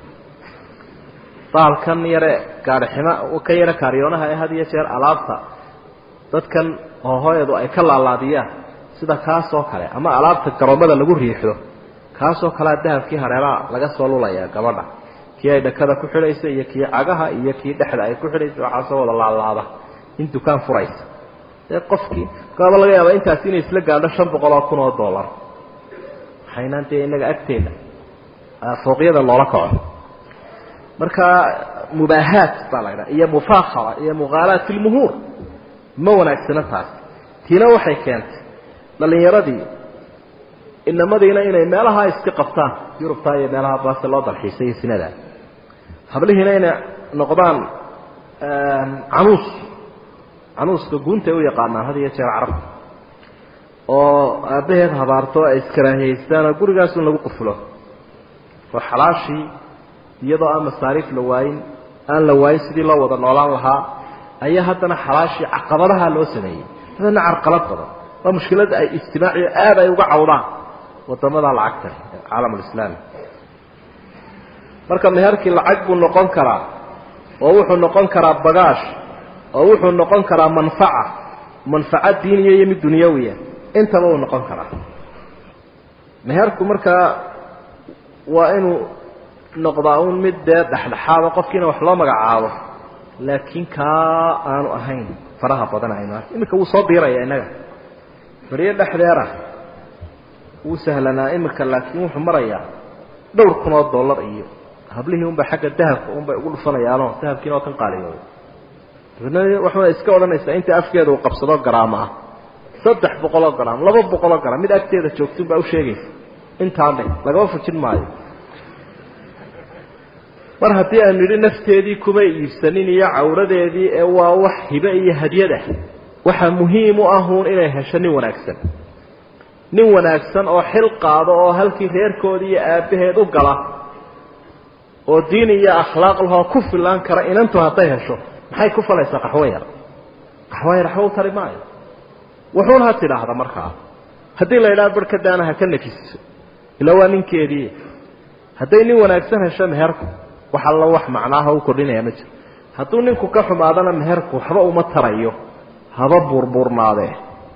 baalkan yare gaadhiximo ka yare kaariyoonaha ee had iyo jeer alaabta dadkan hoohoyadu ay ka laalaadiyaan sida kaasoo kale ama alaabta garoomada lagu riixdo kaasoo kalea dahabkii hareeraha laga soo lulaya gabadha kii ay dhakada ku xidhaysa iyo kii cagaha iyo kii dhexda ay ku xidhaysa waxaasoo wada laalaada in dukaan furaysa dee qofkii kaaba laga yaaba intaasi inay isla gaadho shan boqol oo kun oo dollar waxaynaan dee inaga agteeda fooqyada loola kaco marka mubaahaat baa la ydhaha iyo mufaakara iyo mughaalaat ilmuhuur ma wanaagsana taasi tiina waxay keentay dhalinyaradii inamadiina inay meelaha iska qabtaan yurubta iyo meelaha baase loo dalxiisay iyo sinada hablihiina inay noqdaan canuus canuuska guuntay u yaqaanaan had iyo jeer carabta oo aabbaheed habaarto ay iskaraahiyeystaan gurigaasun lagu qufulo oo xalaashii iyadoo aan masaariif la waayin aan la waayin sidii loo wada noolaan lahaa ayaa haddana xalaashii caqabadaha loo sameeyey hadana carqalad badan waa mushkilada ay ijtimaaciyo aad ay uga cawdaan wadamada lacagta caalamulislaami marka meherkii lacag buu noqon karaa oo wuxuu noqon karaa bagaash oo wuxuu noqon karaa manfaca manfaca diiniya iyo mid dunyawiya intaba uu noqon karaa meherku markaa waa inuu noqdaa un mid dee dhexdhexaado qofkiina wax loo magacaabo laakiin kaa aanu ahayn faraha badan aynu ark iminka wuu soo diiraya innaga beriyo dhexdeera wuu sahlanaa iminka laakiin wuxuu marayaa dhowr kun oo dollar iyo hablihii unbay xagga dahabka unbay ugu dhufanayaanoo dahabkiina oo kan qaaliyooday dabeedna waxuna iska odhanaysaa inta afkeeda uu qabsado garaamo ah saddex boqoloo garaam laba boqoloo garaam mid agteeda joogtun baa u sheegaysa intaan dhe lagama fujin maayo mar haddii aynu yidhi nafteedii kumay iibsanin iyo cawradeedii ee waa wax hibe iyo hadyad ah waxaa muhiim u ahuun inay hesho nin wanaagsan nin wanaagsan oo xil qaado oo halkii reerkoodii iyo aabbaheed u gala oo diin iyo akhlaaq lahoo ku filaan kara inantu hadday hesho maxay ku falaysaa qaxwo yar qaxwo yar waxba u tari maayo wuxuun ha tidhaahda markaa haddii la yidhaha barhkadaana ha ka nafiso ila waa ninkeedii hadday nin wanaagsan hesho meherku wax alla wax macnaaha u kordhinaya ma jiro hadduu ninku ka xumaadana meherku waxba uma tarayo haba buurbuurnaadee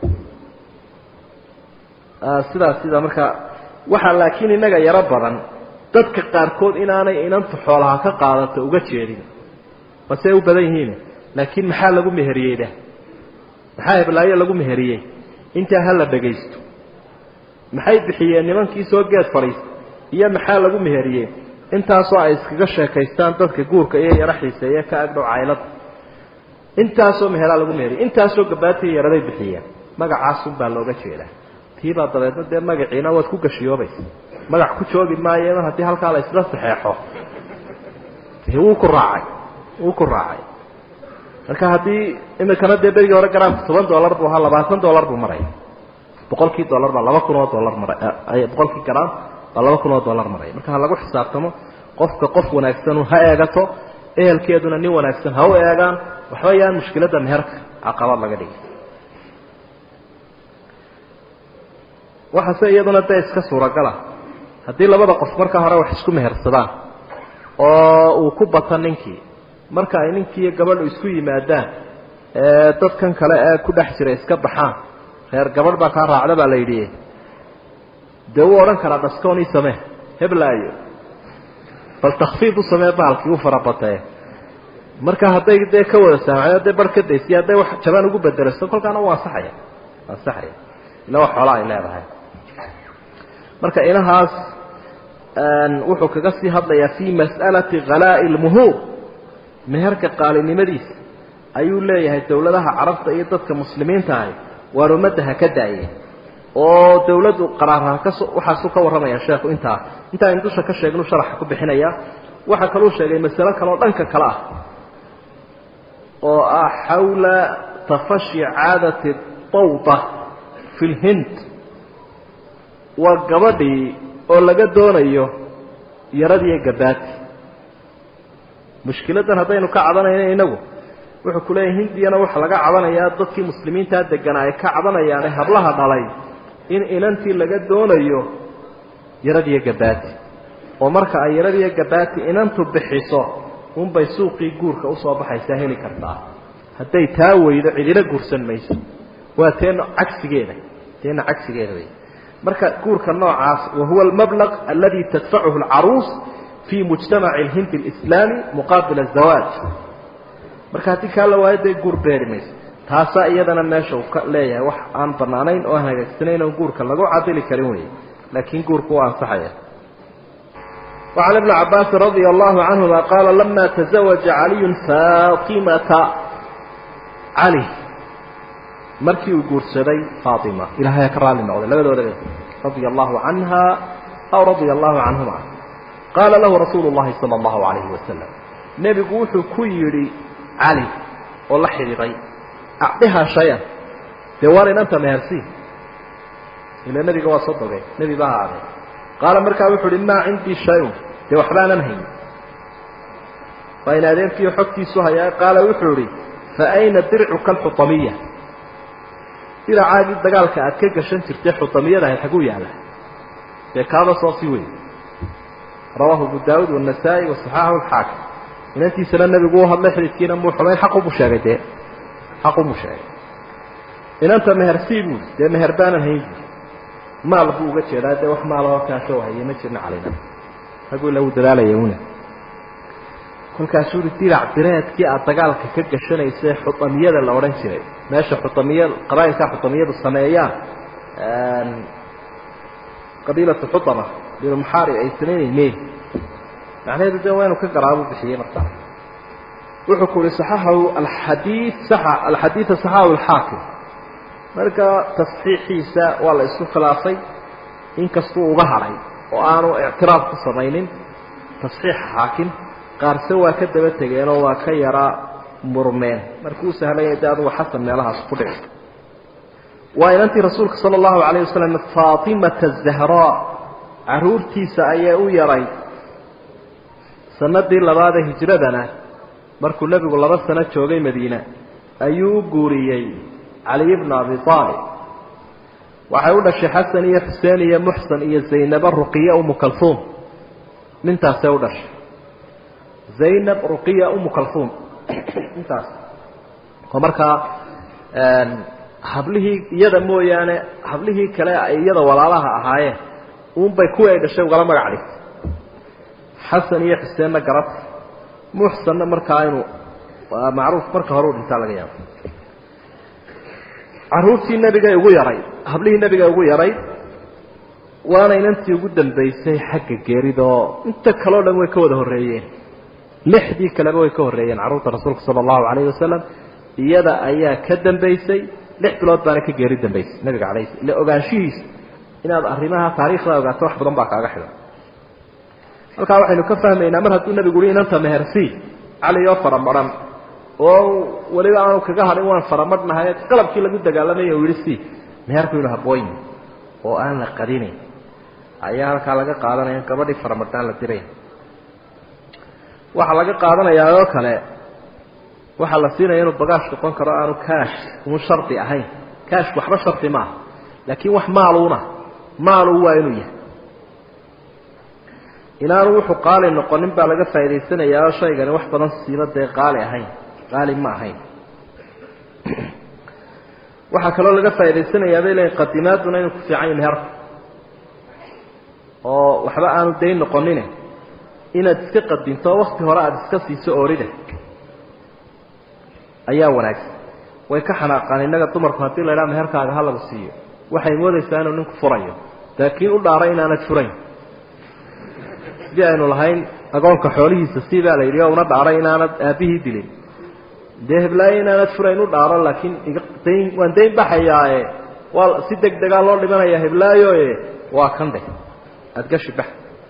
sidaas sida marka waxaa laakiin innaga yaro badan dadka qaarkood inaanay inantu xoolaha ka qaadato uga jeedin basey u badan yihiin laakiin maxaa lagu meheriyeyda maxaa heblaayo lagu meheriyey intaa ha la dhagaysto maxay bixiyeen nimankii soo geed fadhiista iyo maxaa lagu meheriyey intaasoo ay iskaga sheekaystaan dadka guurka iyo yaro xiiseeye ka agdhow caylada intaasoo meheraa lagu meheriyey intaasoo gabaatiya yaraday bixiyeen magacaasun baa looga jeedaa tiibaa dabeedna dee magaciina waad ku gashiyoobaysa magac ku joogi maayo mar haddii halkaa la isla saxeexo wuu ku raacay wuu ku raacay marka haddii imikana dee berigii hore garaamka toban dollar buu ahaa labaatan dollar buu maraya boqolkii dollar baa laba kun oo dollar maray boqolkii garaam baa laba kun oo dollar maraya marka ha lagu xisaabtamo qofka qof wanaagsan ha eegato ehelkeeduna nin wanaagsan ha u eegaan waxba yaan mushkiladda meherka caqabad laga dhigi waxaase iyaduna dee iska suuragala haddii labada qof marka hore wax isku mehersadaan oo uu ku bato ninkii marka ay ninkii iyo gabadhu isku yimaadaan ee dadkan kale ee ku dhex jira iska baxaan reer gabadh baa kaa raacda baa la yidhi dee wuu odhan karaa dhaskoonii samee heblaayo bal takfiif u samee baalkii u farabatee marka hadday dee ka wada saamaxeen hadday bar ka daysiyo hadday wax jabaan ugu bedelaso kolkaana u ansaxaya ansaxaya ila wax xoolaa ay leedahay marka inahaas wuxuu kaga sii hadlayaa fi mas'alati khalaa'i lmuhuur meherka qaalinimadiisa ayuu leeyahay dowladaha carabta iyo dadka muslimiinta ahi waar ummadda ha ka daayeen oo dawladdu qaraarha kaso waxaasuu ka warramaya sheekhu intaa intaa aynu dusha ka sheegnu sharaxa ku bixinaya waxaa kaluu sheegay masalo kaleoo dhanka kale ah oo ah xawla tafashi caadati tawda fi lhind waa gabadhii oo laga doonayo yaradiiyo gabaati mushkiladan haddaynu ka cabanayno inagu wuxuu ku leeyahay hindiyana waxaa laga cabanayaa dadkii muslimiintaa deganaa ay ka cabanayaane hablaha dhalay in inantii laga doonayo yaradiiyo gabaati oo marka ay yaradiiyo gabaati inantu bixiso unbay suuqii guurka usoo baxaysaa heli kartaa hadday taa weydo cidina guursan mayso waa teena cagsigeeda teena cagsigeeda wey marka guurka noocaas wahuwa almablaq aladi tadfacuhu alcaruus fi mujtamaci alhindi alislaami muqaabil azawaaj marka haddii kaa la waayo dee guur beeri mayso taasaa iyadana meesha uu ka leeyahay wax aan banaanayn oo aan hagaagsanayn oo guurka lagu cadili karin wey laakiin guurku waa ansaxaya وعن ابن عباس رضي الله عنهما قال لما تزوج علي فاطمة علي markii uu guursaday faatima ilahay ka raali noqday labadooda radia allahu canha aw radia allahu canhuma qaala lahu rasuulu llahi sala allahu alayhi wasalam nebigu wuxuu ku yidhi cali oo la xidhiiday acdihaa shay-an dee waar inanta mehersii ila nebiga waa soo dogay nebi baa ahaadee qaala markaa wuxuu uhi maa cindii shay-un dee waxbaanan hayn waa in adeerkiiyo xogtiisu hayaa qaala wuxuu idhi fa ayna dircuka alxutamiya diracaagii dagaalka aad ka gashan jirtay xutamiyada ahayd xaguu yaalla dee kaaba soo sii wey rawaahu abu daawuud waanasaa'i wasaxaaxu alxaakim inantiisana nebigu u hadlay xididkiina muu xumayn xaqubuu sheegay dee xaqubuu sheegay inanta mehersii buui dee meher baanan hayn buui maal buu uga jeedaa dee wax maalahoo kaashoo haye ma jirna calina raguu ila uu dadaalaya una kolkaasuu uhi dirac direedkii aad dagaalka ka gashanaysa xutamiyada la odhan jiray meesha xutamiyad qabaa'ilkaa xutamiyadu sameeyaan qabiilatu xutama binu muxaarib ay samaynaymeen macnaheedu de waa inu ka garaabu bixiyey markaa wuxuu ku uhi saxaxahu alxadii saxa alxadiida saxaxahu alxaakim marka tasxiixiisa waa la isku khilaafay inkastuu uga hadhay oo aanu ictiraaf ku samaynin tasxiixa xaakim qaarse waa ka daba tegeenoo waa ka yara murmeen markuu sahlaya de adugu xasan meelahaas ku dhici waa inantii rasuulka sala allahu calayh wasalam faatimata zahraa caruurtiisa ayaa u yaray sanadii labaadee hijradana markuu nebigu laba sano joogay madiine ayuu u guuriyey caliy bna abi aalib waxay u dhashay xasan iyo xuseen iyo muxsan iyo zaynaba ruqiya umu kalfuum nintaasay u dhashay zaynab ruqiya umu kalfuum intaas oo markaa hablihii iyada mooyaane hablihii kale ay iyada walaalaha ahaayeen uunbay kuwii ay dhashay ugala magac dhigtay xasan iyo xuseenna garata muxsanna markaa inuu macruuf marka hore u dhintaa laga yaabo caruurtii nebigay ugu yaray hablihii nebigay ugu yaray waana inantii ugu dambaysay xagga geeridoo inta kaleo dhan way ka wada horreeyeen lixdii kaleba way ka horreeyeen carruurta rasuulka sala allahu calayhi wasalam iyada ayaa ka dambaysay lix bilood baana ka geeri dambaysay nabiga calayh sl ila ogaanshihiisa inaad arrimaha taariikhda ogaato wax badan baa kaaga xidhan halkaa waxaynu ka fahmaynaa mar hadduu nebigu uhi inanta mehersii cali oo faramaran oo weliba aanu kaga hadhin waan faramadhnahay qalabkii lagu dagaalamay u yihi si meherku inu habooyn oo aan la qarinayn ayaa halkaa laga qaadanaya gabadhii faramadhaan la diray waxaa laga qaadanayaa oo kale waxaa la siinaya inuu bagaash noqon karo aanu kaash unu shardi ahayn kaashku waxba shardi maaha laakiin wax maaluuna maalu waa inuu yahay inaanu wuxuu qaali noqonin baa laga faa'idaysanayaa oo shaygani wax badan siiba dee qaali ahayn qaali ma ahayn waxaa kaloo laga faa'idaysanayaa bay leeyiin qadimaaduna inuu ku fiican yahay meherka oo waxba aanu dayn noqonine inaad iska qadinto wakti hore aada iska siiso oorida ayaa wanaagsan way ka xanaaqaan innaga dumarku haddii la idhaha meherkaaga ha lagu siiyo waxay moodaysaa inuu ninku furayo laakiin u dhaaray inaanad furayn sidii aynu lahayn agoonka xoolihiisa sii baa la yidhi oo una dhaaray inaanad aabbihii dilin dee heblaayo inaanad furayn u dhaaro laakiin dayn waan dayn baxayaae waa si deg degaa loo dhimanayaa heblaayoe waa kan dheh aada gashi bax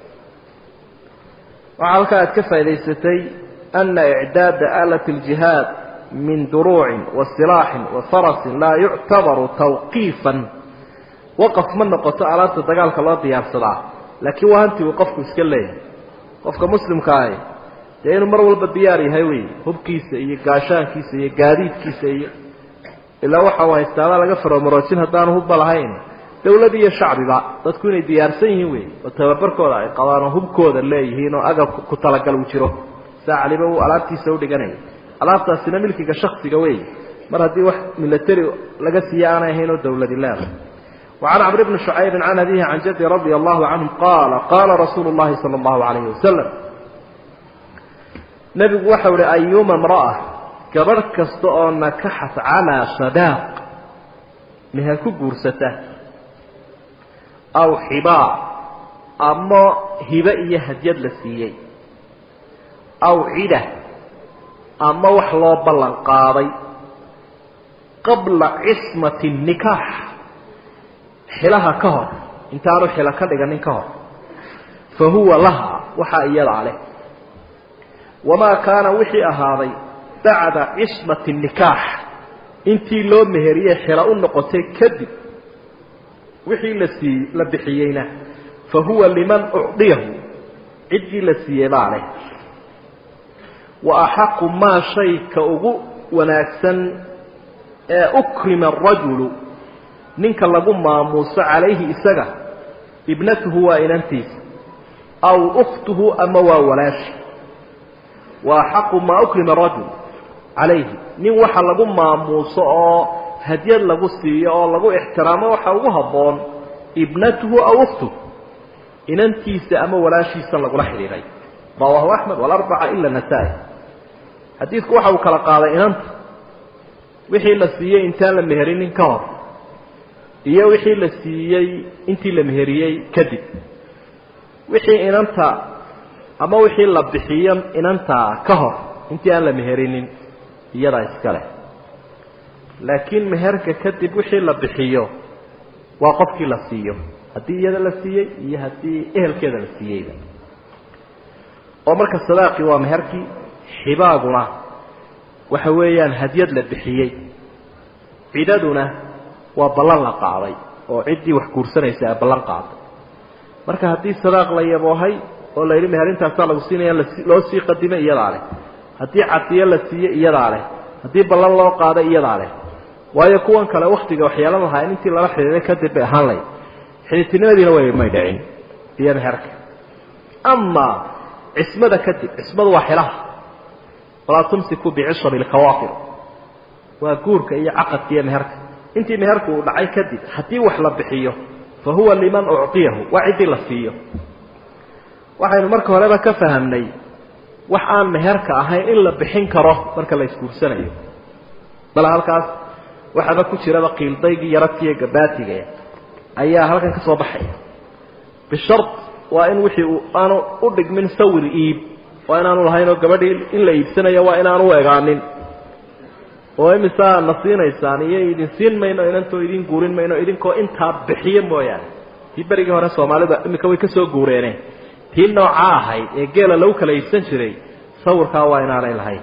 waxaa halkaa aad ka faa'idaysatay ana icdaada aalat اljihaad min duruucin wa silaaxin wa farasin laa yuctabaru tawqiifan waqaf ma noqoto alaabta dagaalka loo diyaarsadaa laakiin waa hanti uu qofku iska leeyahay qofka muslimka ahi dee inuu mar walba diyaar yahay wey hubkiisa iyo gaashaankiisa iyo gaadiidkiisa iyo ilaa waxa uu haystaabaa laga faromaroojin haddaanu hubba lahayn dawlad iyo shacbiba dadku inay diyaarsan yihiin wey oo tababarkooda ay qabaan oo hubkooda leeyihiin oo agab ku talagal uu jiro saa caliba uu alaabtiisa u dhiganaya alaabtaasina milkiga shaksiga wey mar haddii wax milatary laga siiye aanay ahayn oo dawladi leedahay وعن عمرو بن شعيب عن أبيه عن جده رضي الله عنه قال قال رسول الله صلى الله عليه وسلم نبي وحول أيوم امرأة كبر كستو نكحت على صداق مها كبورسته أو حباء أما هبائية هديد لسيي أو عدة أما وحلو بلن قاضي قبل عصمة النكاح xilaha ka hor intaanu xilo ka dhiganin ka hor fa huwa laha waxaa iyadaa leh wamaa kaana wixii ahaaday bacda cismati nikaax intii loo meheriyey xilo u noqotay kadib wixii la sii la bixiyeyna fa huwa liman ucdiyahu ciddii la siiyey baa leh wa axaqu maa shayka ugu wanaagsan ee ukrima arajulu ninka lagu maamuuso calayhi isaga ibnatuhu waa inantiisa aw ukhtuhu ama waa walaashi wa axaqu maa ukrima rajul calayhi nin waxa lagu maamuuso oo hadyad lagu siiyo oo lagu ixtiraamo waxa ugu habboon ibnatuhu aw ukhtuhu inantiisa ama walaashiisa lagula xidhiidhay rawaahu axmed walarbaca ila nasaa-i xadiidku waxa uu kala qaaday inanta wixii la siiyey intaan la meherinin ka hor iyo wixii la siiyey intii la meheriyey kadib wixii inanta ama wixii la bixiyo inanta ka hor intii aan la meherinin iyadaa iska leh laakiin meherka kadib wixii la bixiyo waa qofkii la siiyo haddii iyada la siiyey iyo haddii ehelkeeda la siiyeyba oo marka sadaaqii waa meherkii xibaaguna waxa weeyaan hadyad la bixiyey cidaduna waa ballan la qaaday oo ciddii wax guursanaysa ee ballan qaaday marka haddii sadaaq la yaboohay oo la yidhi meherintaasaa lagu siinaya loo sii qadimay iyadaa leh haddii cadiyo la siiye iyadaa leh haddii ballan loo qaaday iyadaa leh waayo kuwan kale waktiga waxyaala lahaa in intii lala xidhiiday kadib bay ahaan layd xidhiidtinimadiina way may dhicin iyo meherka amaa cismada kadib cismadu waa xilaha walaa tumsiku bicishami lkawaafir waa guurka iyo caqadka iyo meherka intii meherku uu dhacay kadib haddii wax la bixiyo fa huwa liman ucطiyahu waa ciddii la siiyo waxaynu marka horeba ka fahamnay wax aan meherka ahayn in la bixin karo marka la isguursanayo bal halkaas waxaaba ku jiraba qiildaygii yaradkiiyo gabaatiga ayaa halkan ka soo baxaya bishard waa in wixii uu aanu u dhigmin sawir iib waa inaanu lahayn oo gabadhii in la iibsanayo waa inaanu u egaanin oo imisaa na siinaysaan iyo idin siin mayno inantoo idin guurin mayno idinkoo intaa bixiyo mooyaane tii berigii hore soomaalida iminka way ka soo guureeneen tii noocaa ahayd ee geela lagu kala iibsan jiray sawirkaa waa inaanay lahayn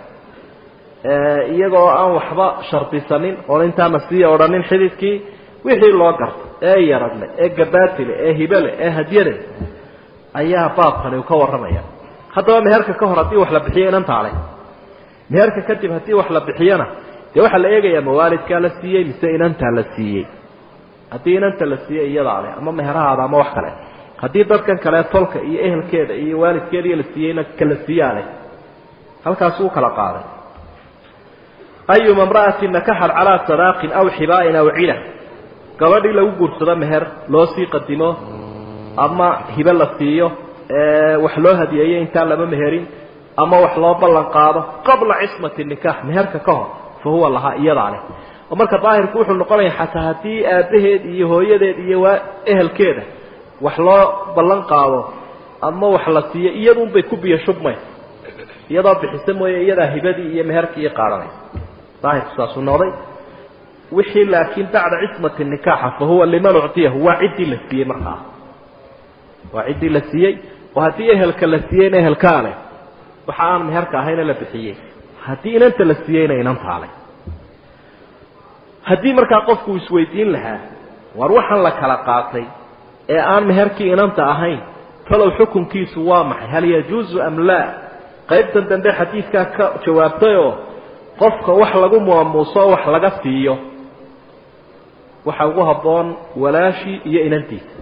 iyagoo aan waxba shardisanin oon intaana sii odhanin xididkii wixii loo garto ee yaradle ee gabaatile ee hibele ee hadyale ayaa baabkani uu ka warramaya haddaba meherka ka hor haddii wax la bixiyo inantaa leh meherka kadib haddii wax la bixiyona dee waxaa la eegayaa mawaalidkaa la siiyey mise inantaa la siiyey haddii inanta la siiyey iyadaa leh ama meherahaada ama wax kale haddii dadkan kale tolka iyo ehelkeeda iyo waalidkeediiyo la siiyeyna kala siiyaa leh halkaasuu kala qaaday ayuma imra'atin nakaxat calaa sadaaqin aw xibaa'in aw cila gabadhii lagu guursado meher loo sii qadimo ama hibe la siiyo wax loo hadiyeeyo intaan lama meherin ama wax loo ballan qaado qabla cismati nikaax meherka ka hor fa huwa lahaa iyadaa leh oo marka daahirku wuxuu noqonaya xataa haddii aabbaheed iyo hooyadeed iyo waa ehelkeeda wax loo ballan qaado ama wax la siiyo iyadunbay ku biyo shubmay iyadoo bixisa mooye iyadaa hibadii iyo meherkii iyo qaadanaysa daahirku saasuu noqday wixii laakiin bacda cismati nikaaxa fa huwa liman uctiyahu waa ciddii la siiyey markaa waa ciddii la siiyey oo haddii ehelka la siiyeyna ehelkaa leh waxa aan meherka ahayna la bixiyey haddii inanta la siiyeyna inantaa leh haddii markaa qofku isweydiin lahaa war waxaan la kala qaatay ee aan meherkii inanta ahayn talow xukunkiisu waa maxay hal yajuusu am laa qaybtan dambe xadiidkaa ka jawaabtayoo qofka wax lagu maamuuso wax laga siiyo waxa ugu habboon walaashii iyo inantiisa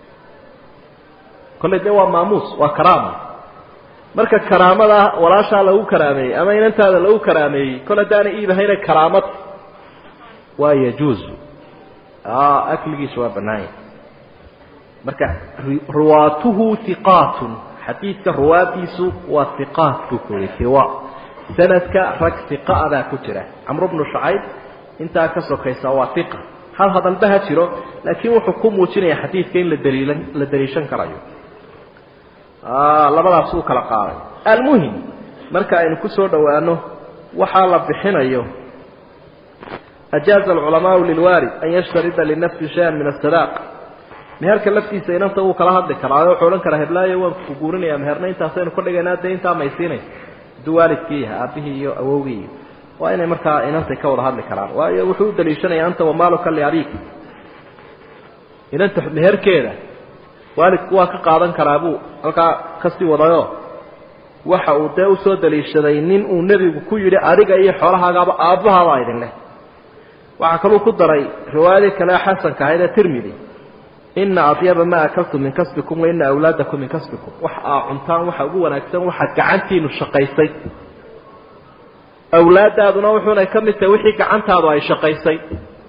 kolley dee waa maamuus waa karaama marka karaamada walaashaa lagu karaameeyey ama inantaada lagu karaameeyey kol haddaana iibahayna karaamad waa yajuuzu akligiisu waa bannaanya marka ruwaatuhu hiqaatun xadiidka ruwaadiisu waa hiqaat buu ku yihi hiwa sanadka rag hiqaadaa ku jira camru bnu shacayb intaa ka sokaysa waa hiqa hal hadalba ha jiro laakiin wuxuu ku muujinaya xadiidka in la daliilan la daliishan karayo labadaas uu kala qaaday almuhim marka aynu ku soo dhowaano waxaa la bixinayo ajaaza alculamaau lilwaalid an yashtarida linafsi shayan min asadaaq meherka laftiisa inanta wuu kala hadli karaa wuxuu odhan karaa heblaayo waan ku guurinaya meherna intaasaynu ka dhigaynaa dee intaa maysiinaysa hadduu waalidkii yahay aabihii iyo awowgii iyo waa inay markaa inantay ka wada hadli karaan waayo wuxuu u daliishanaya anta wamaaluka liabik inanta meherkeeda waalidku waa ka qaadan karaa buu halkaa kasii wadayo waxa uu dee usoo daliishaday nin uu nebigu ku yidhi adiga iyo xoolahaagaaba aabbahaabaa idin leh waxaa kaluu ku daray riwaayadii kale xasanka ahayd ee tirmidi ina adyaba ma akaltum min kasbikum wa ina awlaadakum min kasbikum wax aa cuntaan waxa ugu wanaagsan waxaad gacantiinu shaqaysay awlaadaaduna wuxuunay ka mid tahay wixii gacantaadu ay shaqaysay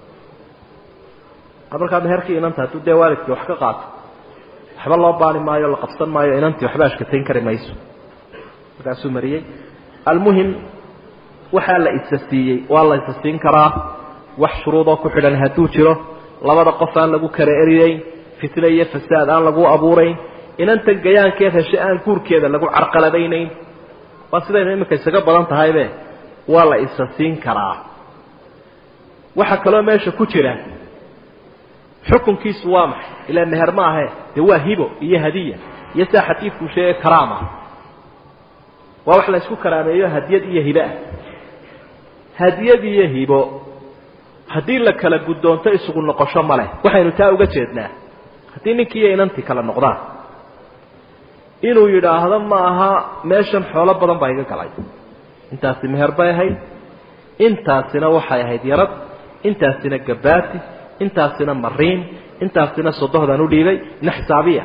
markaa meherkii inanta hadduu dee waalidkii wax ka qaato waxba loo baani maayo la qabsan maayo inantii waxba ashkatayn kari mayso markaasuu mariyey almuhim waxaa la isa siiyey waa la isa siin karaa wax shuruudoo ku xidhan hadduu jiro labada qof aan lagu kala eriyeyn fitne iyo fasaad aan lagu abuurayn inantan gayaankeed heshe aan guurkeeda lagu carqaladaynayn waa sidaynu iminka isaga badan tahaybe waa la isa siin karaa waxaa kaloo meesha ku jira xukunkiisu waa maxay ilaa meher ma ahe dee waa hibo iyo hadiya iyo sidaa xadiidkuu sheegay karaama waa wax la isku karaameeyo hadiyad iyo hibe ah hadiyad iyo hibo haddii la kala guddoonto isugu noqosho ma leh waxaynu taa uga jeednaa haddii ninkii iyo inantii kala noqdaan inuu yidhaahdo ma aha meeshan xoolo badan baa iga galay intaasi meher bay ahayd intaasina waxay ahayd yarad intaasina gabaati intaasina mariin intaasina sodohdaan u dhiibay ina xisaabiya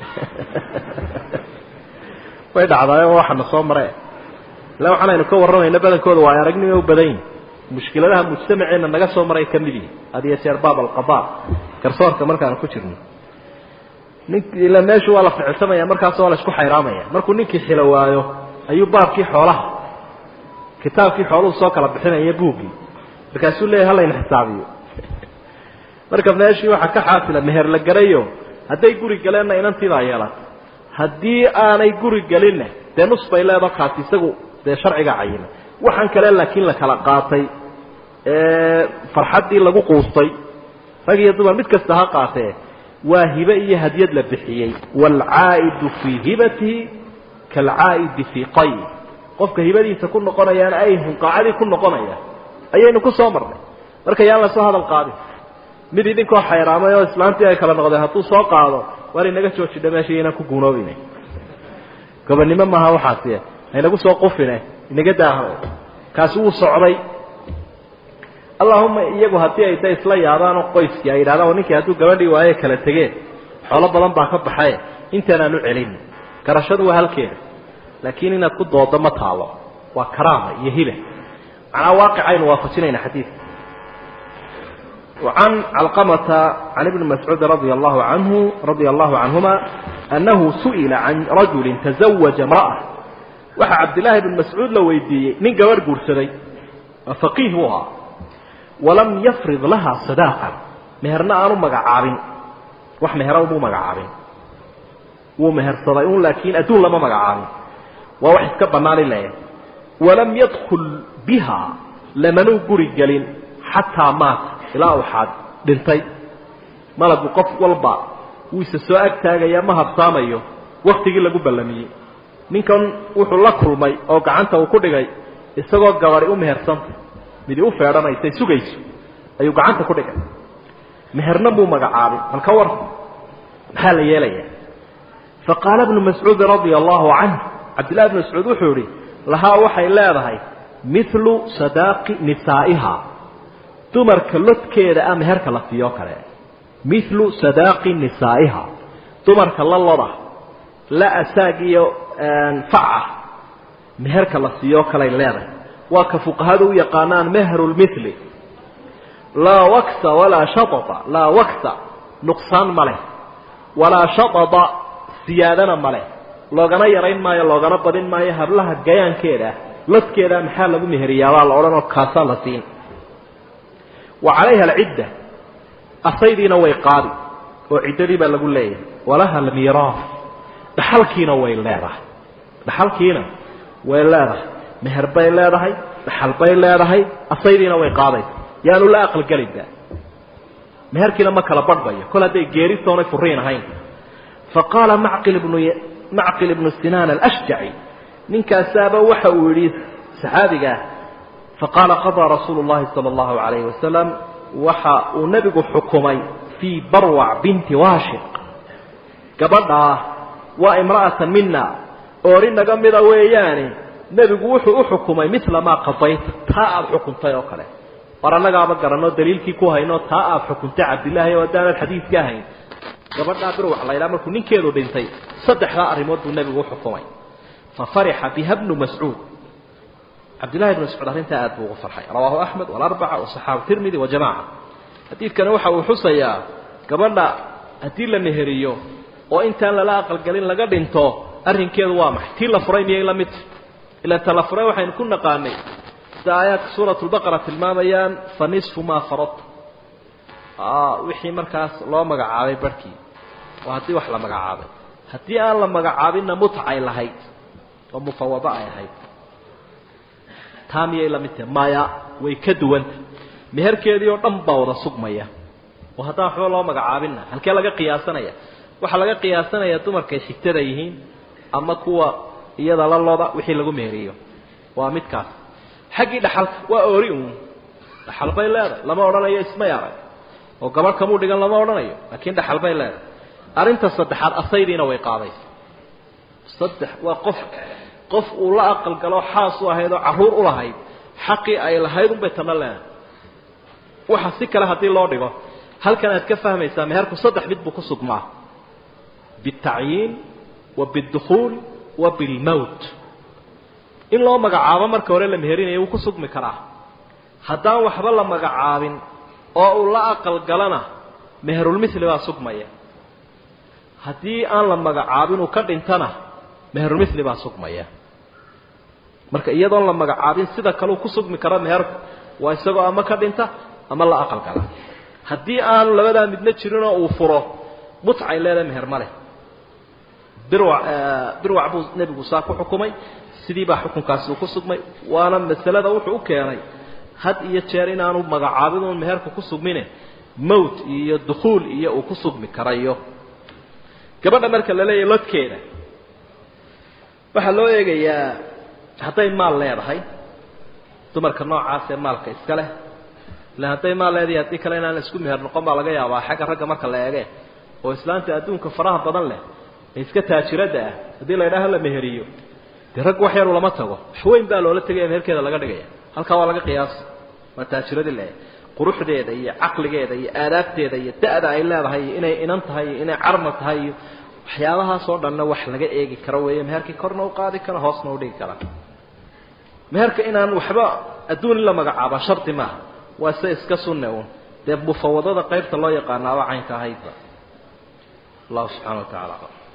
way dhacdaayo waxaana soo mare illa waxaan aynu ka warramayna badankooda waa ay aragnimo u badan yihin mushkiladaha mujtamaceenna naga soo maray ka mid yihi hadiyo jeer baab alqada garsoorka markaanu ku jirno nink ila meeshu waa la ficilsamaya markaas waa la isku xayraamaya markuu ninkii xilo waayo ayuu baabkii xoolaha kitaabkii xooluhu soo kala bixinaya buuggii markaasuu leeyahy halayna xisaabiyo marka meeshii waxaa ka xaasila meher la garayo hadday guri galeenna inantiibaa yeelata haddii aanay guri gelinna dee nus bay leedo kaasi isagu dee sharciga cayina waxaan kale laakiin la kala qaatay farxaddii lagu quustay rag iyo dumar mid kasta ha qaatee waa hibe iyo hadyad la bixiyey waalcaa'idu fii hibatihi kaalcaa'idi fii qay qofka hibadiisa ku noqonayaana ay hunqaacadii ku noqonaya ayaynu ku soo marnay marka yaan lasoo hadal qaadin mid idinkoo xayraamay oo islaantii ay kala noqdeen hadduu soo qaado waar inaga joojidha meesha inaan ku guunoobina gobonnimo maaha waxaasi haynagu soo qufine inaga daaha kaasi wuu socday allahuma iyagu haddii ay da isla yaabaan oo qoyskii ay yidhahdaan ninkii hadduu gabadhii waaye kala tegeen xoolo badan baa ka baxay intaanaan u celin garashadu waa halkeeda laakiin inaad ku doodo ma taalo waa karaama iyo hiba macnaa waaqicaynu waafajinayna xadiidka وعن علقمة عن ابن مسعود رضي الله عنه رضي الله عنهما أنه سئل عن رجل تزوج امرأة وحى عبد الله بن مسعود لو ويديي من قبر قرسلي فقيهها ولم يفرض لها صداقا مهرنا أنو مقعابين وح مهروا مو مقعابين ومهر صداقون لكن أدون لما مقعابين ووحي سكبنا لله ولم يدخل بها لمنو قرق حتى مات ilaa waxaad dhintay malagu qof walba wuu isa soo ag taagaya ma habsaamayo waktigii lagu ballamiyey ninkan wuxuu la kulmay oo gacanta uu ku dhigay isagoo gabadi u mehersanta midi u feedhanaysay sugayso ayuu gacanta ku dhigay meherna buu magacaabay bal ka war maxaa la yeelaya faqaala ibnu mascuudi radia allahu canh cabdillahi bnu mascuud wuxuu yihi lahaa waxay leedahay milu sadaaqi nisaa'iha dumarka lodkeeda ah meherka la siiyo kale milu sadaaqi nisaa'iha dumarka la loda la asaag iyo faca meherka la siiyo kaley leedahay waa ka fuqahadu u yaqaanaan mehru lmili laa waksa walaa shaطa laa waksa nuqsaan ma leh walaa shaطada siyaadana ma leh loogana yarayn maayo loogana badin maayo hablaha gayaankeeda lodkeeda maxaa lagu meheriyaabaa la odhanoo kaasaa la siin wa calayha alcidda asaydiina way qaadi oo ciddadii baa lagu leeyahay walaha almiiraaf dhaxalkiina way leedahay dhaxalkiina way leedahay meher bay leedahay dhaxal bay leedahay asaydiina way qaadaysa yaanu la aqalgelinba meherkiina ma kala badhbayo kol hadday geerisoonay furiin ahayn faqaala macqil ibnu macqil ibnu sinaan alashjaci ninkaasaaba waxa uu yidhi saxaabigaah faqaala qadaa rasuulu llahi sala allahu calayhi wasalam waxa uu nebigu xukumay fii barwac binti waashiq gabadhaa waa imra'atan mina oori naga mida weeyaane nebigu wuxuu u xukumay mila maa qadayta taa aada xukuntay oo kale war annagaaba garanoo daliilkii ku hayno taa aada xukuntay cabdillaahi oo haddaanad xadiidka ahayn gabadhaa birwax laydhaa markuu ninkeedu dhintay saddexdaa arrimood buu nebigu u xukumay fa farixa biha bnu mascuud cabdillahi bnu mascuud arrintaa aad buu ugu farxay rawaahu axmed walarbaca wasaxaabu tirmidi wa jamaca xadiidkani waxa uu xusayaa gabadha haddii la meheriyo oo intaan lala aqalgelin laga dhinto arrinkeedu waa maxay tii la furay miyay la mid ila ta la furay waxaynu ku naqaanay sida aayaadka suurat lbaqara tilmaamayaan fa nisfu maa faradta wixii markaas loo magacaabay barhkii waa haddii wax la magacaabay haddii aan la magacaabinna mutcay lahayd oo mufawado ay ahayd taa miyay la mid tahay maya way ka duwanta meherkeedii oo dhan baa wada sugmaya oo haddaan waxba loo magacaabinna halkee laga qiyaasanaya waxaa laga qiyaasanaya dumarkay xigtada yihiin ama kuwa iyada la loda wixii lagu meheriyo waa midkaas xaggii dhaxalka waa oori uun dhaxal bay leedahay lama odhanayo ismay arag oo gabadh kamuu dhigan lama odhanayo laakiin dhaxal bay leedahay arrinta saddexaad asaydiina way qaadaysa saddex waa qof qof uu la aqal galo xaas u ahayd oo carruur u lahayd xaqii ay lahayd unbay tana leedahay waxa si kale haddii loo dhigo halkan aad ka fahmaysaa meherku saddex mid buu ku sugmaa biالtacyiin wa biاdukhuul wa biاlmowt in loo magacaabo marka hore la meherinayo wuu ku sugmi karaa haddaan waxba la magacaabin oo uu la aqal galana meherulmithli baa sugmaya haddii aan la magacaabin uu ka dhintana meherulmithli baa sugmaya marka iyadoon la magacaabin sida kaleu ku sugmi karo meherku waa isagoo ama ka dhinta ama la aqal gala haddii aanu labadaa midna jirinoo uu furo mutcay leedahay meher ma leh birwac birwac buu nebigu saa ku xukumay sidii baa xukunkaasi uu ku sugmay waana masalada wuxuu u keenay had iyo jeer inaanu magacaabin uun meherku ku sugmine mowt iyo dukhuul iyo uu ku sugmi karayo gabadha marka la leeyahay lodkeeda waxaa loo eegayaa hadday maal leedahay dumarka noocaas ee maalka iska leh ila hadday maal leedahay haddii kale inaan isku meher noqon baa laga yaabaa xagga ragga marka la eege oo islaanta adduunka faraha badan leh ee iska taajiradda ah haddii la ydhaha la meheriyo dee rag wax yaru lama tago wax weyn baa loola tegaya meherkeeda laga dhigaya halkaa waa laga qiyaasa waa taajiradii le quruxdeeda iyo caqligeeda iyo aadaabteeda iyo da'da ay leedahay iyo inay inan tahay iyo inay carma tahay iyo waxyaabahaasoo dhanna wax laga eegi karo weeye meherkii korna u qaadi karo hoosna u dhigi kara meherka inaan waxba adduun in la magacaaba shardi maaha waa se iska sunne uun dee mufawadada qaybta loo yaqaanaaba caynka ahaydba allahu subxana wa tacala